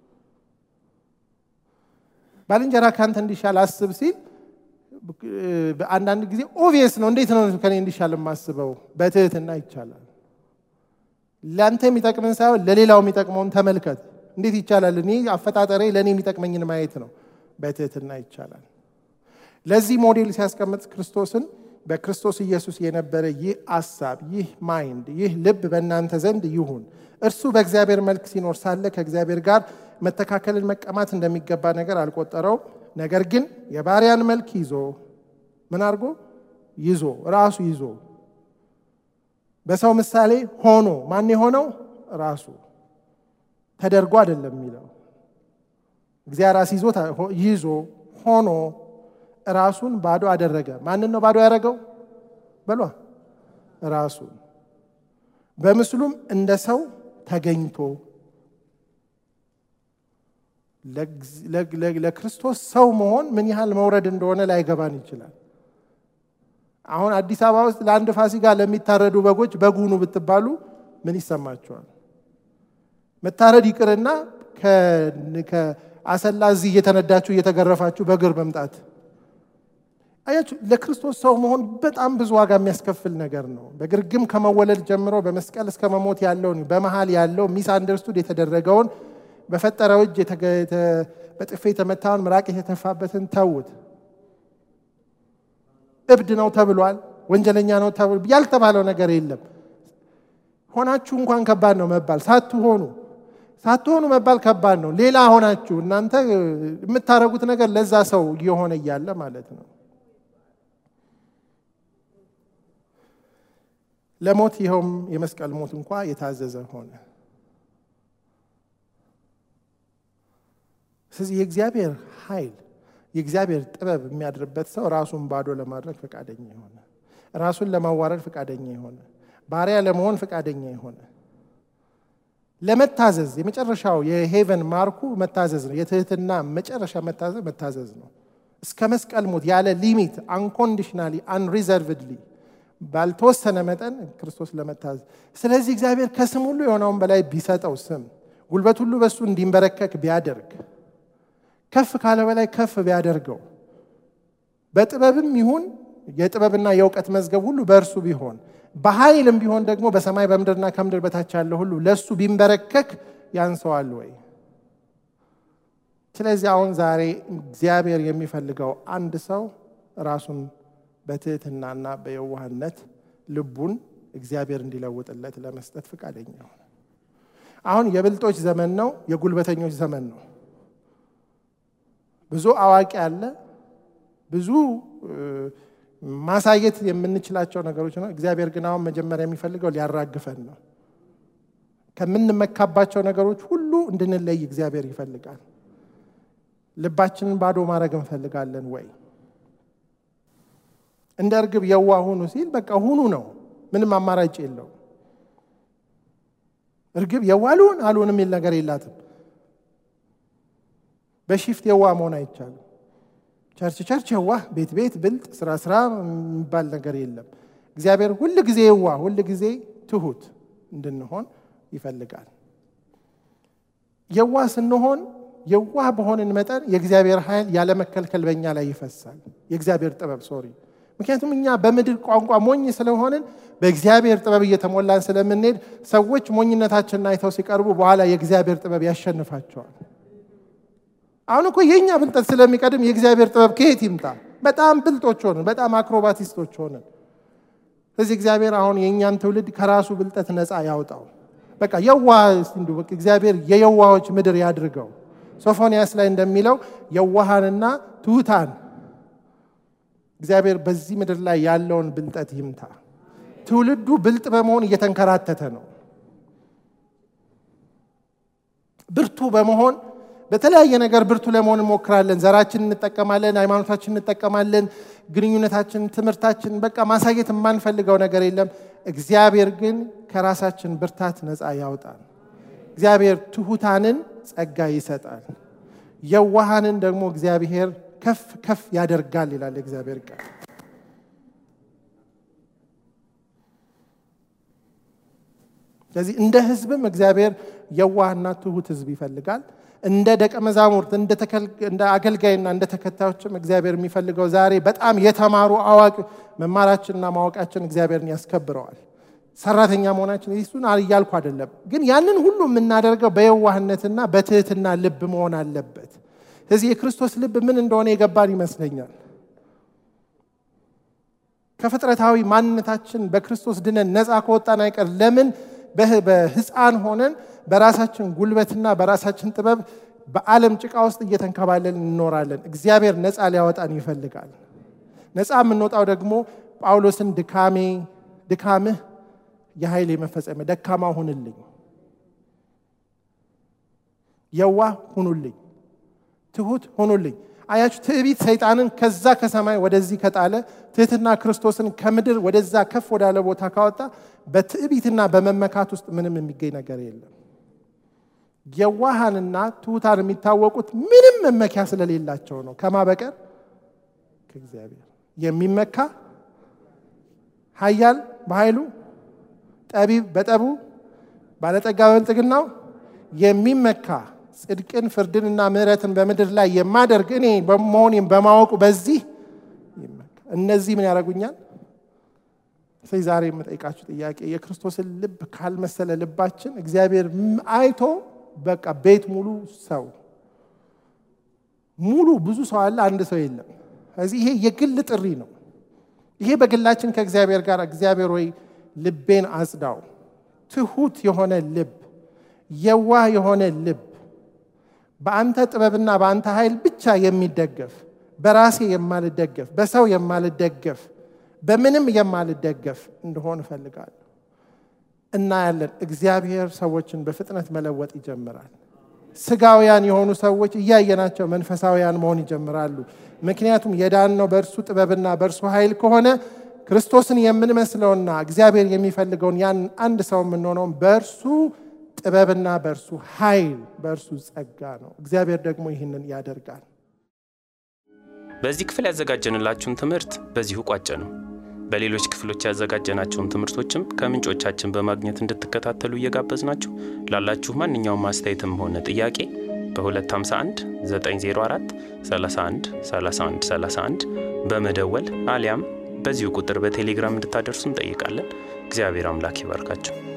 ባልንጀራ ከአንተ እንዲሻል አስብ ሲል አንዳንድ ጊዜ ኦቪየስ ነው። እንዴት ነው ከኔ እንዲሻል የማስበው? በትህትና ይቻላል። ለአንተ የሚጠቅምን ሳይሆን ለሌላው የሚጠቅመውን ተመልከት። እንዴት ይቻላል? እኔ አፈጣጠሬ ለእኔ የሚጠቅመኝን ማየት ነው። በትህትና ይቻላል። ለዚህ ሞዴል ሲያስቀምጥ ክርስቶስን በክርስቶስ ኢየሱስ የነበረ ይህ አሳብ፣ ይህ ማይንድ፣ ይህ ልብ በእናንተ ዘንድ ይሁን። እርሱ በእግዚአብሔር መልክ ሲኖር ሳለ ከእግዚአብሔር ጋር መተካከልን መቀማት እንደሚገባ ነገር አልቆጠረው። ነገር ግን የባሪያን መልክ ይዞ ምን አድርጎ ይዞ ራሱ ይዞ በሰው ምሳሌ ሆኖ ማን የሆነው ራሱ ተደርጎ አይደለም የሚለው እግዚአብሔር ራስ ይዞ ይዞ ሆኖ ራሱን ባዶ አደረገ። ማንን ነው ባዶ ያደረገው? በሏ ራሱን። በምስሉም እንደ ሰው ተገኝቶ ለክርስቶስ ሰው መሆን ምን ያህል መውረድ እንደሆነ ላይገባን ይችላል። አሁን አዲስ አበባ ውስጥ ለአንድ ፋሲካ ለሚታረዱ በጎች በጉኑ ብትባሉ ምን ይሰማቸዋል? መታረድ ይቅርና ከአሰላ እዚህ እየተነዳችሁ እየተገረፋችሁ በእግር መምጣት አያችሁ። ለክርስቶስ ሰው መሆን በጣም ብዙ ዋጋ የሚያስከፍል ነገር ነው። በግርግም ከመወለድ ጀምሮ በመስቀል እስከ መሞት ያለውን በመሃል ያለው ሚስ አንደርስቱድ የተደረገውን በፈጠረው እጅ በጥፌ የተመታውን ምራቅ የተተፋበትን ተዉት። እብድ ነው ተብሏል። ወንጀለኛ ነው ተብሎ ያልተባለው ነገር የለም። ሆናችሁ እንኳን ከባድ ነው መባል። ሳትሆኑ ሳትሆኑ መባል ከባድ ነው። ሌላ ሆናችሁ እናንተ የምታደርጉት ነገር ለዛ ሰው እየሆነ እያለ ማለት ነው። ለሞት ይኸውም የመስቀል ሞት እንኳ የታዘዘ ሆነ። ስለዚህ የእግዚአብሔር ኃይል የእግዚአብሔር ጥበብ የሚያድርበት ሰው ራሱን ባዶ ለማድረግ ፈቃደኛ የሆነ ራሱን ለማዋረድ ፈቃደኛ የሆነ ባሪያ ለመሆን ፈቃደኛ የሆነ ለመታዘዝ የመጨረሻው የሄቨን ማርኩ መታዘዝ ነው። የትህትና መጨረሻ መታዘዝ መታዘዝ ነው። እስከ መስቀል ሞት ያለ ሊሚት አንኮንዲሽናሊ አንሪዘርቭድሊ ባልተወሰነ መጠን ክርስቶስ ለመታዘዝ። ስለዚህ እግዚአብሔር ከስም ሁሉ የሆነውን በላይ ቢሰጠው ስም ጉልበት ሁሉ በእሱ እንዲንበረከክ ቢያደርግ ከፍ ካለ በላይ ከፍ ቢያደርገው በጥበብም ይሁን የጥበብና የእውቀት መዝገብ ሁሉ በእርሱ ቢሆን በኃይልም ቢሆን ደግሞ በሰማይ በምድርና ከምድር በታች ያለ ሁሉ ለእሱ ቢንበረከክ ያንሰዋል ወይ? ስለዚህ አሁን ዛሬ እግዚአብሔር የሚፈልገው አንድ ሰው ራሱን በትህትናና በየዋህነት ልቡን እግዚአብሔር እንዲለውጥለት ለመስጠት ፈቃደኛ ሆነ። አሁን የብልጦች ዘመን ነው፣ የጉልበተኞች ዘመን ነው። ብዙ አዋቂ አለ፣ ብዙ ማሳየት የምንችላቸው ነገሮች ነው። እግዚአብሔር ግን አሁን መጀመሪያ የሚፈልገው ሊያራግፈን ነው። ከምንመካባቸው ነገሮች ሁሉ እንድንለይ እግዚአብሔር ይፈልጋል። ልባችንን ባዶ ማድረግ እንፈልጋለን ወይ? እንደ እርግብ የዋ ሁኑ ሲል በቃ ሁኑ ነው። ምንም አማራጭ የለው። እርግብ የዋ ልሁን አልሁን የሚል ነገር የላትም። በሺፍት የዋ መሆን አይቻልም። ቸርች ቸርች የዋ ቤት ቤት ብልጥ ስራ ስራ የሚባል ነገር የለም። እግዚአብሔር ሁል ጊዜ የዋ ሁል ጊዜ ትሁት እንድንሆን ይፈልጋል። የዋ ስንሆን የዋህ በሆንን መጠን የእግዚአብሔር ኃይል ያለመከልከል በእኛ ላይ ይፈሳል። የእግዚአብሔር ጥበብ ሶሪ። ምክንያቱም እኛ በምድር ቋንቋ ሞኝ ስለሆንን በእግዚአብሔር ጥበብ እየተሞላን ስለምንሄድ ሰዎች ሞኝነታችንን አይተው ሲቀርቡ በኋላ የእግዚአብሔር ጥበብ ያሸንፋቸዋል። አሁን እኮ የእኛ ብልጠት ስለሚቀድም የእግዚአብሔር ጥበብ ከየት ይምጣ? በጣም ብልጦች ሆንን፣ በጣም አክሮባቲስቶች ሆንን። ስለዚህ እግዚአብሔር አሁን የእኛን ትውልድ ከራሱ ብልጠት ነፃ ያውጣው። በቃ የዋህ እንዲ እግዚአብሔር የየዋሆች ምድር ያድርገው። ሶፎንያስ ላይ እንደሚለው የዋሃንና ትሑታን እግዚአብሔር በዚህ ምድር ላይ ያለውን ብልጠት ይምታ። ትውልዱ ብልጥ በመሆን እየተንከራተተ ነው። ብርቱ በመሆን በተለያየ ነገር ብርቱ ለመሆን እንሞክራለን። ዘራችን እንጠቀማለን፣ ሃይማኖታችን እንጠቀማለን፣ ግንኙነታችን፣ ትምህርታችን፣ በቃ ማሳየት የማንፈልገው ነገር የለም። እግዚአብሔር ግን ከራሳችን ብርታት ነፃ ያውጣል። እግዚአብሔር ትሑታንን ጸጋ ይሰጣል፣ የዋሃንን ደግሞ እግዚአብሔር ከፍ ከፍ ያደርጋል ይላል እግዚአብሔር ቃል። ስለዚህ እንደ ሕዝብም እግዚአብሔር የዋህና ትሑት ሕዝብ ይፈልጋል። እንደ ደቀ መዛሙርት እንደ አገልጋይና እንደ ተከታዮችም እግዚአብሔር የሚፈልገው ዛሬ በጣም የተማሩ አዋቂ መማራችንና ማወቃችን እግዚአብሔርን ያስከብረዋል። ሰራተኛ መሆናችን እሱን እያልኩ አይደለም፣ ግን ያንን ሁሉ የምናደርገው በየዋህነትና በትህትና ልብ መሆን አለበት። ስለዚህ የክርስቶስ ልብ ምን እንደሆነ የገባን ይመስለኛል። ከፍጥረታዊ ማንነታችን በክርስቶስ ድነን ነፃ ከወጣን አይቀር ለምን በሕፃን ሆነን በራሳችን ጉልበትና በራሳችን ጥበብ በዓለም ጭቃ ውስጥ እየተንከባለን እንኖራለን? እግዚአብሔር ነፃ ሊያወጣን ይፈልጋል። ነፃ የምንወጣው ደግሞ ጳውሎስን ድካሜ ድካምህ የኃይል መፈጸሚያ ደካማ ሁንልኝ፣ የዋህ ሁኑልኝ፣ ትሁት ሁኑልኝ። አያችሁ፣ ትዕቢት ሰይጣንን ከዛ ከሰማይ ወደዚህ ከጣለ ትህትና ክርስቶስን ከምድር ወደዛ ከፍ ወዳለ ቦታ ካወጣ በትዕቢትና በመመካት ውስጥ ምንም የሚገኝ ነገር የለም። የዋሃንና ትሑታን የሚታወቁት ምንም መመኪያ ስለሌላቸው ነው። ከማ በቀር ከእግዚአብሔር የሚመካ ኃያል በኃይሉ ጠቢብ በጠቡ ባለጠጋ በብልጥግናው የሚመካ ጽድቅን ፍርድንና ምሕረትን በምድር ላይ የማደርግ እኔ በመሆኔም በማወቁ በዚህ ይመካ። እነዚህ ምን ያደርጉኛል? ስለዚህ ዛሬ የምጠይቃችሁ ጥያቄ የክርስቶስን ልብ ካልመሰለ ልባችን እግዚአብሔር አይቶ በቃ ቤት ሙሉ ሰው ሙሉ ብዙ ሰው አለ፣ አንድ ሰው የለም። ስለዚህ ይሄ የግል ጥሪ ነው። ይሄ በግላችን ከእግዚአብሔር ጋር እግዚአብሔር ወይ ልቤን አጽዳው፣ ትሁት የሆነ ልብ፣ የዋህ የሆነ ልብ፣ በአንተ ጥበብና በአንተ ኃይል ብቻ የሚደገፍ በራሴ የማልደገፍ በሰው የማልደገፍ በምንም የማልደገፍ እንደሆን እፈልጋለሁ። እናያለን። እግዚአብሔር ሰዎችን በፍጥነት መለወጥ ይጀምራል። ስጋውያን የሆኑ ሰዎች እያየናቸው መንፈሳውያን መሆን ይጀምራሉ። ምክንያቱም የዳነው በእርሱ ጥበብና በእርሱ ኃይል ከሆነ ክርስቶስን የምንመስለውና እግዚአብሔር የሚፈልገውን ያን አንድ ሰው የምንሆነውን በእርሱ ጥበብና በእርሱ ኃይል በእርሱ ጸጋ ነው። እግዚአብሔር ደግሞ ይህንን ያደርጋል። በዚህ ክፍል ያዘጋጀንላችሁን ትምህርት በዚሁ ቋጨ ነው። በሌሎች ክፍሎች ያዘጋጀናቸውን ትምህርቶችም ከምንጮቻችን በማግኘት እንድትከታተሉ እየጋበዝናችሁ ላላችሁ ማንኛውም አስተያየትም ሆነ ጥያቄ በ251 904 31 31 31 በመደወል አሊያም በዚሁ ቁጥር በቴሌግራም እንድታደርሱ እንጠይቃለን። እግዚአብሔር አምላክ ይባርካቸው።